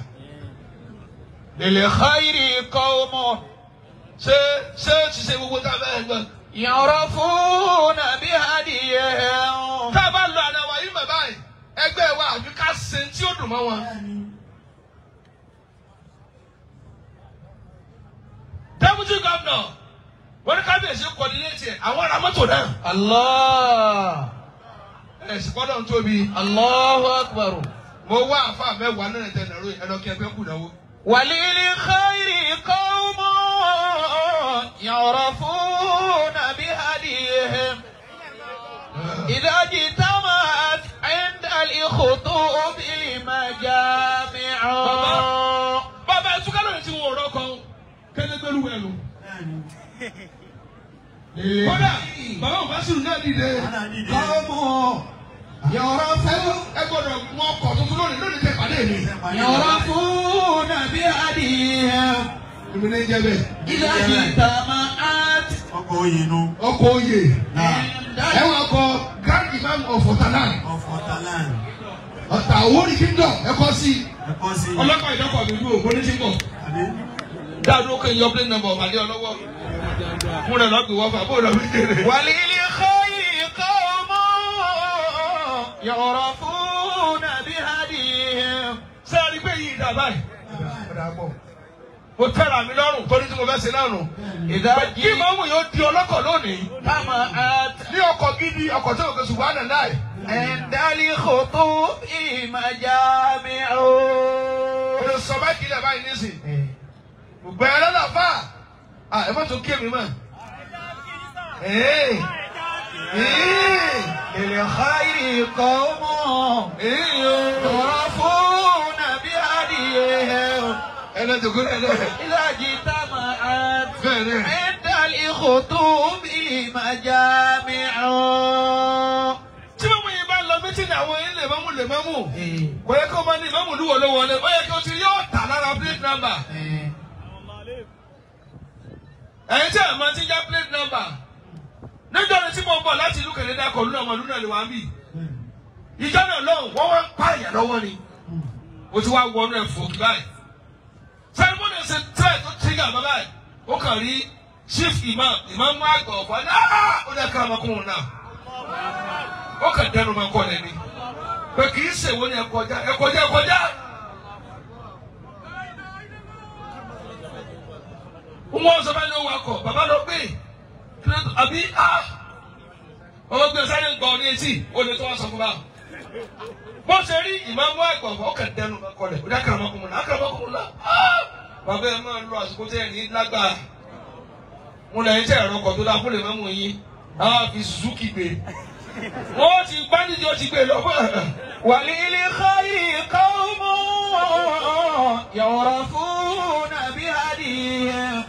للخير قوم ṣé ṣé ti ṣe gbogbo tá a fẹ́ gbọ́. يعرفون بهديهم tá a bá lọ àná wa yìí mọ̀ báyìí ẹgbẹ́ wa àbí ká ṣe tí ó dùn mọ́ wọn. deputy governor wọ́n ní kábíyèsí coordinate ẹ̀ àwọn ará mọ́tò náà. الله ẹ̀sìn gbọ́dọ̀ ń tóbi. الله أكبر mo wá àfa mẹ́wàá náà tẹ̀ nàró ẹ̀rọ kí ẹgbẹ́ kù náwó. وللخير قوم يعرفون بهديهم إذا اجتمعت عند الخطوب المجامع bàbá ẹ̀ túká lónìí tí wọn ò rọ́kọ̀ kẹ́lẹ́gbẹ́rú ẹ̀ lò. kódà bàbá òbásùrù náà dìde. Kọ́mọ يعرفون ẹ gbọ́dọ̀ mọ ọkọ̀ tuntun lónìí lónìí tẹ pàdé mi. يعرفون بهديهم èmi ní jẹ́ bẹ́ẹ̀. إذا اجتمعت ọkọ̀ òyìnbó ọkọ̀ oyè náà عند ẹ wọ ọkọ̀ grand imam of ọ̀tàlán ọkọ̀ talan ọ̀tà Àwórì kingdom ẹ kọ́ sí i. ẹ̀kọ́ sí i. ọlọ́kọ̀ ìdọ́kọ̀ mi dúró mo ní tí ń bọ̀. Àbí? dáadọ́ ó kéyìn ọ̀pẹ́ nọ́mbà ọ̀màdé ọlọ́wọ́. fún rẹ̀ lọ́gbìn wọ́fà bó lọ́ fi kéré. وللخير قوم يعرفون بهديهم sẹ́ẹ̀rí pé yìí dà báyìí. mo tẹ́ra mi lọ́rùn torí tí mo fẹ́ ṣe náà nù. إذا kí màmú yóò di ọlọ́kọ̀ lónìí. اجتمعت ní ọkọ̀ gidi ọkọ̀ tó kọ̀ ṣùgbọ́n àná náà. عند الخطوب مجامع Olè sọ bá kílẹ̀ báyìí nísìn. Gbogbo ẹ̀rọ náà fà. À ẹ má tún kí mi mọ̀. Ee. Ee. للخير قوم Ee o. يعرفون بهديهم Ẹ lọ dùkú rẹ̀ lẹ̀. إذا اجتمعت Bẹ́ẹ̀ ni. عند الخطوب مجامع Tí mọ̀mú yìí bá lọ mítí ní àwọn ilé mọ́mú lè mọ́mú. Kò yẹ kó máa ní mọ́mú lúwo ló wọlé. Ó yẹ kí o ti yóò tà lára plate number. Ẹ̀yin tí ẹ̀ máa ti já plate number. Níjọ́ ni tí mo ń bọ̀ láti ìlú Kẹ̀lẹ́dà kọ̀ lúnà ọmọ lúnà lè wá ń bì. Ìjọ náà lọ́hùn wọ́n wá ń pààyàn lọ́wọ́ ni. o ti wá wọnú ẹ fò báyìí sẹrimóni ṣe tẹ tó tíga bàbá yìí ó kàn rí chief imam imam àgbà ọ̀fọ̀ ní aa ó dẹ́ ká ọmọkùnrin náà ó kàn dẹnu máa kọ́ lẹ́ni pé kì í ṣèwọ ni ẹ kọjá ẹ kọjá ẹ kọjá. wọ́n sọ bá ní owó akọ bàbá lọ gbé kí ló àbí a ọmọ gbé sáré ń gbọ́ ọ ní etí ó lè tó wá sọ fún báà bó ṣe rí ìmáàmù àgbà ọ̀fọ̀ ọkàn dẹnu kọlẹ̀ ó dákàrà ọmọkùnrin náà àkàrà ọmọkùnrin náà bàbá ẹ máa ń lo àsìkò tẹ́ ẹ̀ ní lágbára mo lè ń tẹ̀ ẹ̀rọ ọkọ̀ tó dá fún lè mọ́mú yín àwọn àfi Suzuki gbé wọ́n ti gbá nídìí ó ti gbé lọ. وللخير قوم يعرفون بهديهم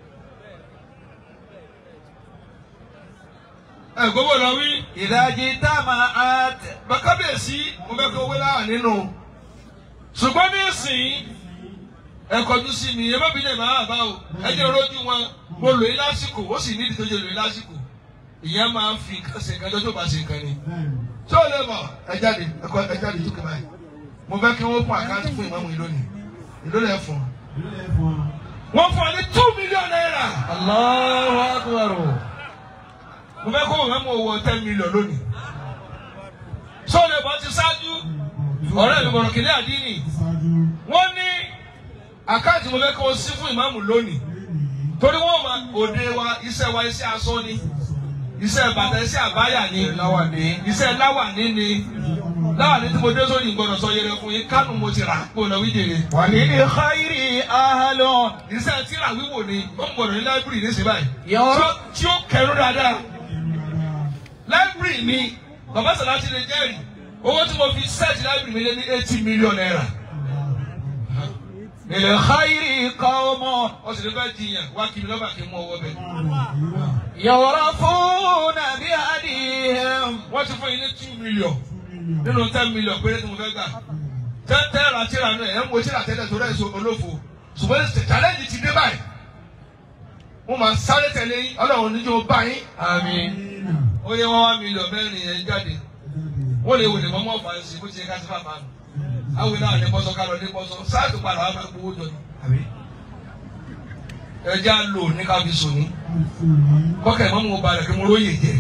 ẹ gbogbo lọ wí. إذا اجتمعت bàkábíyèsí mo fẹ́ kó wé láwà nínú. ṣùgbọ́n ní ìsìn ẹ kọjú sí mi ẹ má bí lè máa bá o ẹ jẹ́ rojú wọn mo lò yín lásìkò ó sì nídìí tó jẹ́ lò yín lásìkò ìyẹn máa ń fi nǹkan ṣe nǹkan tó bá ṣe nǹkan ni. tí ó lè mọ̀ ẹ jáde ẹ kọ ẹ jáde tó kẹfà yìí mo fẹ́ kí wọ́n fún àkáǹtì fún ìmọ̀mù yìí lónìí ìlú lẹ̀ fún un. wọ́n fún ọ ní two million naira. الله أكبر mo fẹ́ kó wọ́n mú owó ten million lónìí. sọ́ọ̀lù ẹ̀bọ̀n ti ṣáájú ọ̀rẹ́ mi bọ̀rọ̀ kìnìún àdínì wọ́n ní àkáǹtì mo fẹ́ kó o sí fún ìmáàmù lónìí torí wọ́n ma òde wa iṣẹ́ wa iṣẹ́ aṣọ ni iṣẹ́ bàtà iṣẹ́ àbáyà ni láwàní. iṣẹ́ láwàní ni láwàní tí mo dé sórí ìgbọ́dọ̀ sọ yẹrẹ fún yín kánú mo ti rà kó lọ wí jèrè وللخير أهل iṣẹ́ tíra wíwò ni wọ́n gbọ́dọ̀ ní láìbírì ní síbáyìí يعرف tí ó kẹrù dáadáa láìbírì mi bàbá sàlátì lè jẹ́rìí owó tí mo fi sẹ́ẹ̀tì láìbírì mi lé ní eighty million naira للخير قوم wọ́n sì lè fẹ́ jiyàn wá kí mi lọ́ba kí n mú ọwọ́ bẹ́ẹ̀. يعرفون بهديهم wọ́n ti fún yín ní two million nínú ten million péré tí mo fẹ́ gbà tẹ́ tẹ́ ra tíra náà ẹ̀ ń wo tíra tẹ́lẹ̀ tó rẹ̀ so olófo ṣùgbọ́n challenge ti dé báyìí wọ́n máa sáré tẹ̀lé yín ọlọ́run níjó bá yín آمين ó yẹ wọ́n wá mílíọ̀n mẹ́rin yẹn jáde wọ́n lè wòlé mọ́mọ́ fà ń sí bó ti yẹ ká sí bàbá mi àwọn ìlànà ní bọ́sọ̀ ká lọ ní bọ́sọ̀ sáàtù padà wà máa gbowó jọ ni ẹja lò ní ká fi sùn ní kọ́kẹ́ mọ́mú mo balẹ̀ kí mo róye jẹ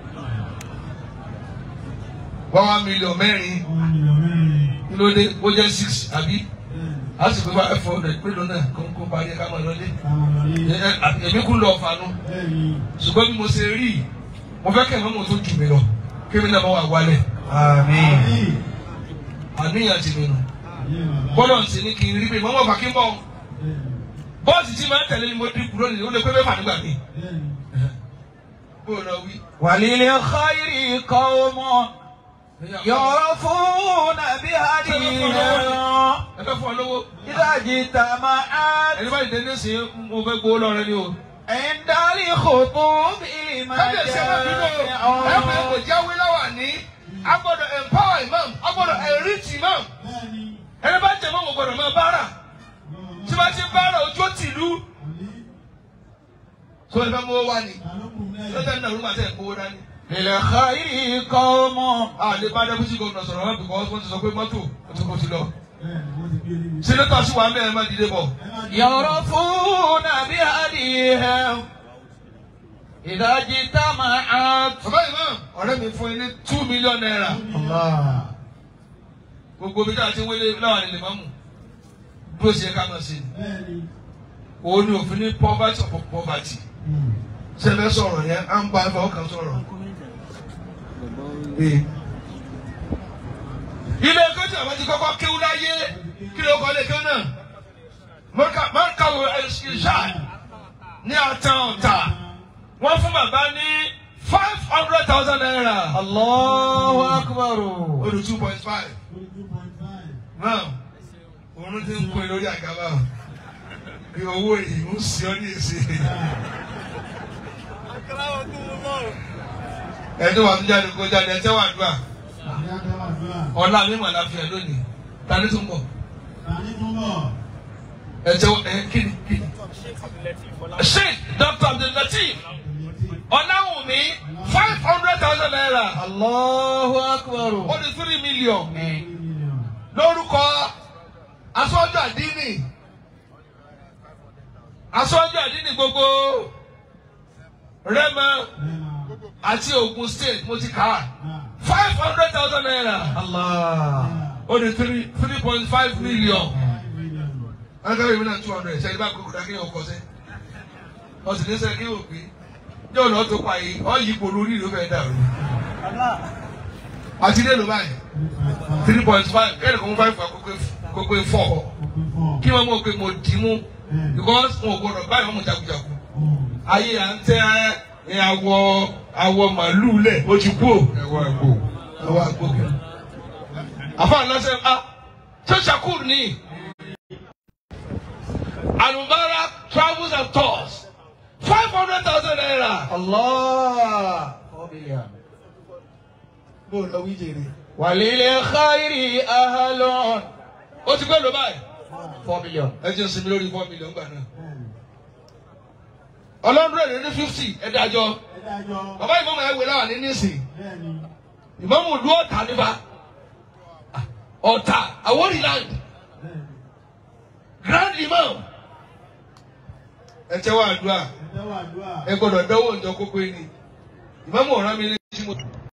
wọ́n wá mílíọ̀n mẹ́rin kí ló dé ó jẹ́ six àbí a sì fi wá five hundred pé lónà kó kó parí ká máa lọlé Ẹ- ẹ- èmi kún lọ fanu ṣùgbọ́n bí mo ṣe rí i mo fẹ́ kẹ́ mọ́mú tó jù mí lọ kí mi náà má wà wálẹ̀ Àmín. àníyàn ti mi nù bọ́lọ̀ ń ṣe ní kí n rí pé mọ́mọ́ fà kí n bọ̀ bọ́ọ̀sì tí máa ń tẹ̀lé ni mo dín kúrò nìyí ó lè pé mẹ́fà nígbà mi. bó o lọ wí. وللخير قوم يعرفون بهديهم ẹ fẹ́ fún ọ lówó إذا اجتمعت ẹni bá dìde nísìnyí mo fẹ́ gbowó lọ́rẹ́ ni o. عند الخطوب kábíyèsí ẹ má bínú o ẹ fẹ́ kò المجامع jáwé láwà ní a gbọ́dọ̀ empower imam a gbọ́dọ̀ enrich imam ẹni bá jẹ́ mọ́ mo gbọ́dọ̀ máa bára tí bá ti bára ojú ó tìlú. sọ ẹ fẹ́ mú owó wá ni lọ́tẹ̀ ní àrùn màtẹ́ ìkówó dání. للخير قوم àlè bá dẹ́kun gómìnà sọ̀rọ̀ wọn bìkọ́ wọ́n ti sọ pé mọ́tò ó ti kó ti lọ. sínétọ̀ sì wà mẹ́rin má dìde bọ̀. يعرفون بهديهم إذا اجتمعت bàbá ìmọ̀ ọ̀rẹ́ mi fún ilé two million naira. Allah. gbogbo bí dáa ti wélé láwọn ilé mọ́mù bí ó ṣe ká máa ṣe. òun ni òfin ní poverty of poverty. sẹ́fẹ̀ sọ̀rọ̀ yẹn à ń bá ẹ̀fọ́ kan sọ̀rọ̀. ilé ẹ̀kọ́ tí àwọn ti kọ́kọ́ kéwú láyé kí ló kọ́ lé kéwú náà. mọ́kàwé ìṣá ní àtàn ọ̀tà wọ́n fún bàbá ní five hundred thousand naira. الله أكبر ó di two point five. náà òun ti ń pè lórí àgàbà bí owó yìí ń sí ọ ní èsì. ẹni wà tó jáde kó jáde ẹ tẹ́wà dùà ọ̀la mi mà láfíà lónìí tani tó ń bọ̀ ẹ tẹ́wà ẹ kíni kíni. sheikh dr abdullateef ọ̀làwùnmí five hundred thousand naira الله أكبر ó di three million lórúkọ aṣọ́jú àdínì aṣọ́jú àdínì gbogbo Rẹ́mọ àti Ògùn state mo ti kà á five hundred thousand naira Allah. ó di three three point five million alágbèrè mi náà two hundred ṣe ìbá kókò dákẹ́ ọkọ sẹ́ wọ́n sì ní sẹ́ kí wò pé yóò lọ́ọ́ tó pa yìí ọ́ yìí kò lórí ìlú fẹ́ dàrú àti dé ló báyìí three point five kẹ́ni kò mú five kókó four kí wọ́n mọ̀ pé mo dì í mú because wọn ò gbọdọ̀ báyìí wọ́n mú jagunjagun ayé à ń tẹ́ ní awọ awọ màlúù lẹ̀ ó ti kú o. ẹwà ẹgbò. ẹwà gbókè. àfa ànáṣẹ a ṣé shakur ni alubara travels and tours five hundred thousand naira. Allah. four billion. bó o lọ wí jèrè. وللخير أهل ó ti gbé lọ báyìí. four million. ẹ jẹ́ sinmi lórí four million gbà náà. ọlọ́dún rẹ̀ ní fifty ẹ dájọ́ ẹ dájọ́ bàbá ìmọ̀mọ̀ ẹ wé láwà ní nísìn bẹ́ẹ̀ ni ìmọ̀mọ̀ ìlú ọ̀tà nípa ọ̀tà Àwórì land bẹ́ẹ̀ ni grand imam. ẹ tẹ́wọ́ àdúrà ẹ tẹ́wọ́ àdúrà. ẹ gbọ́dọ̀ dánwò ìjọ kókó ẹni ìmọ̀mọ̀ ọ̀ràn mi ní tí mo.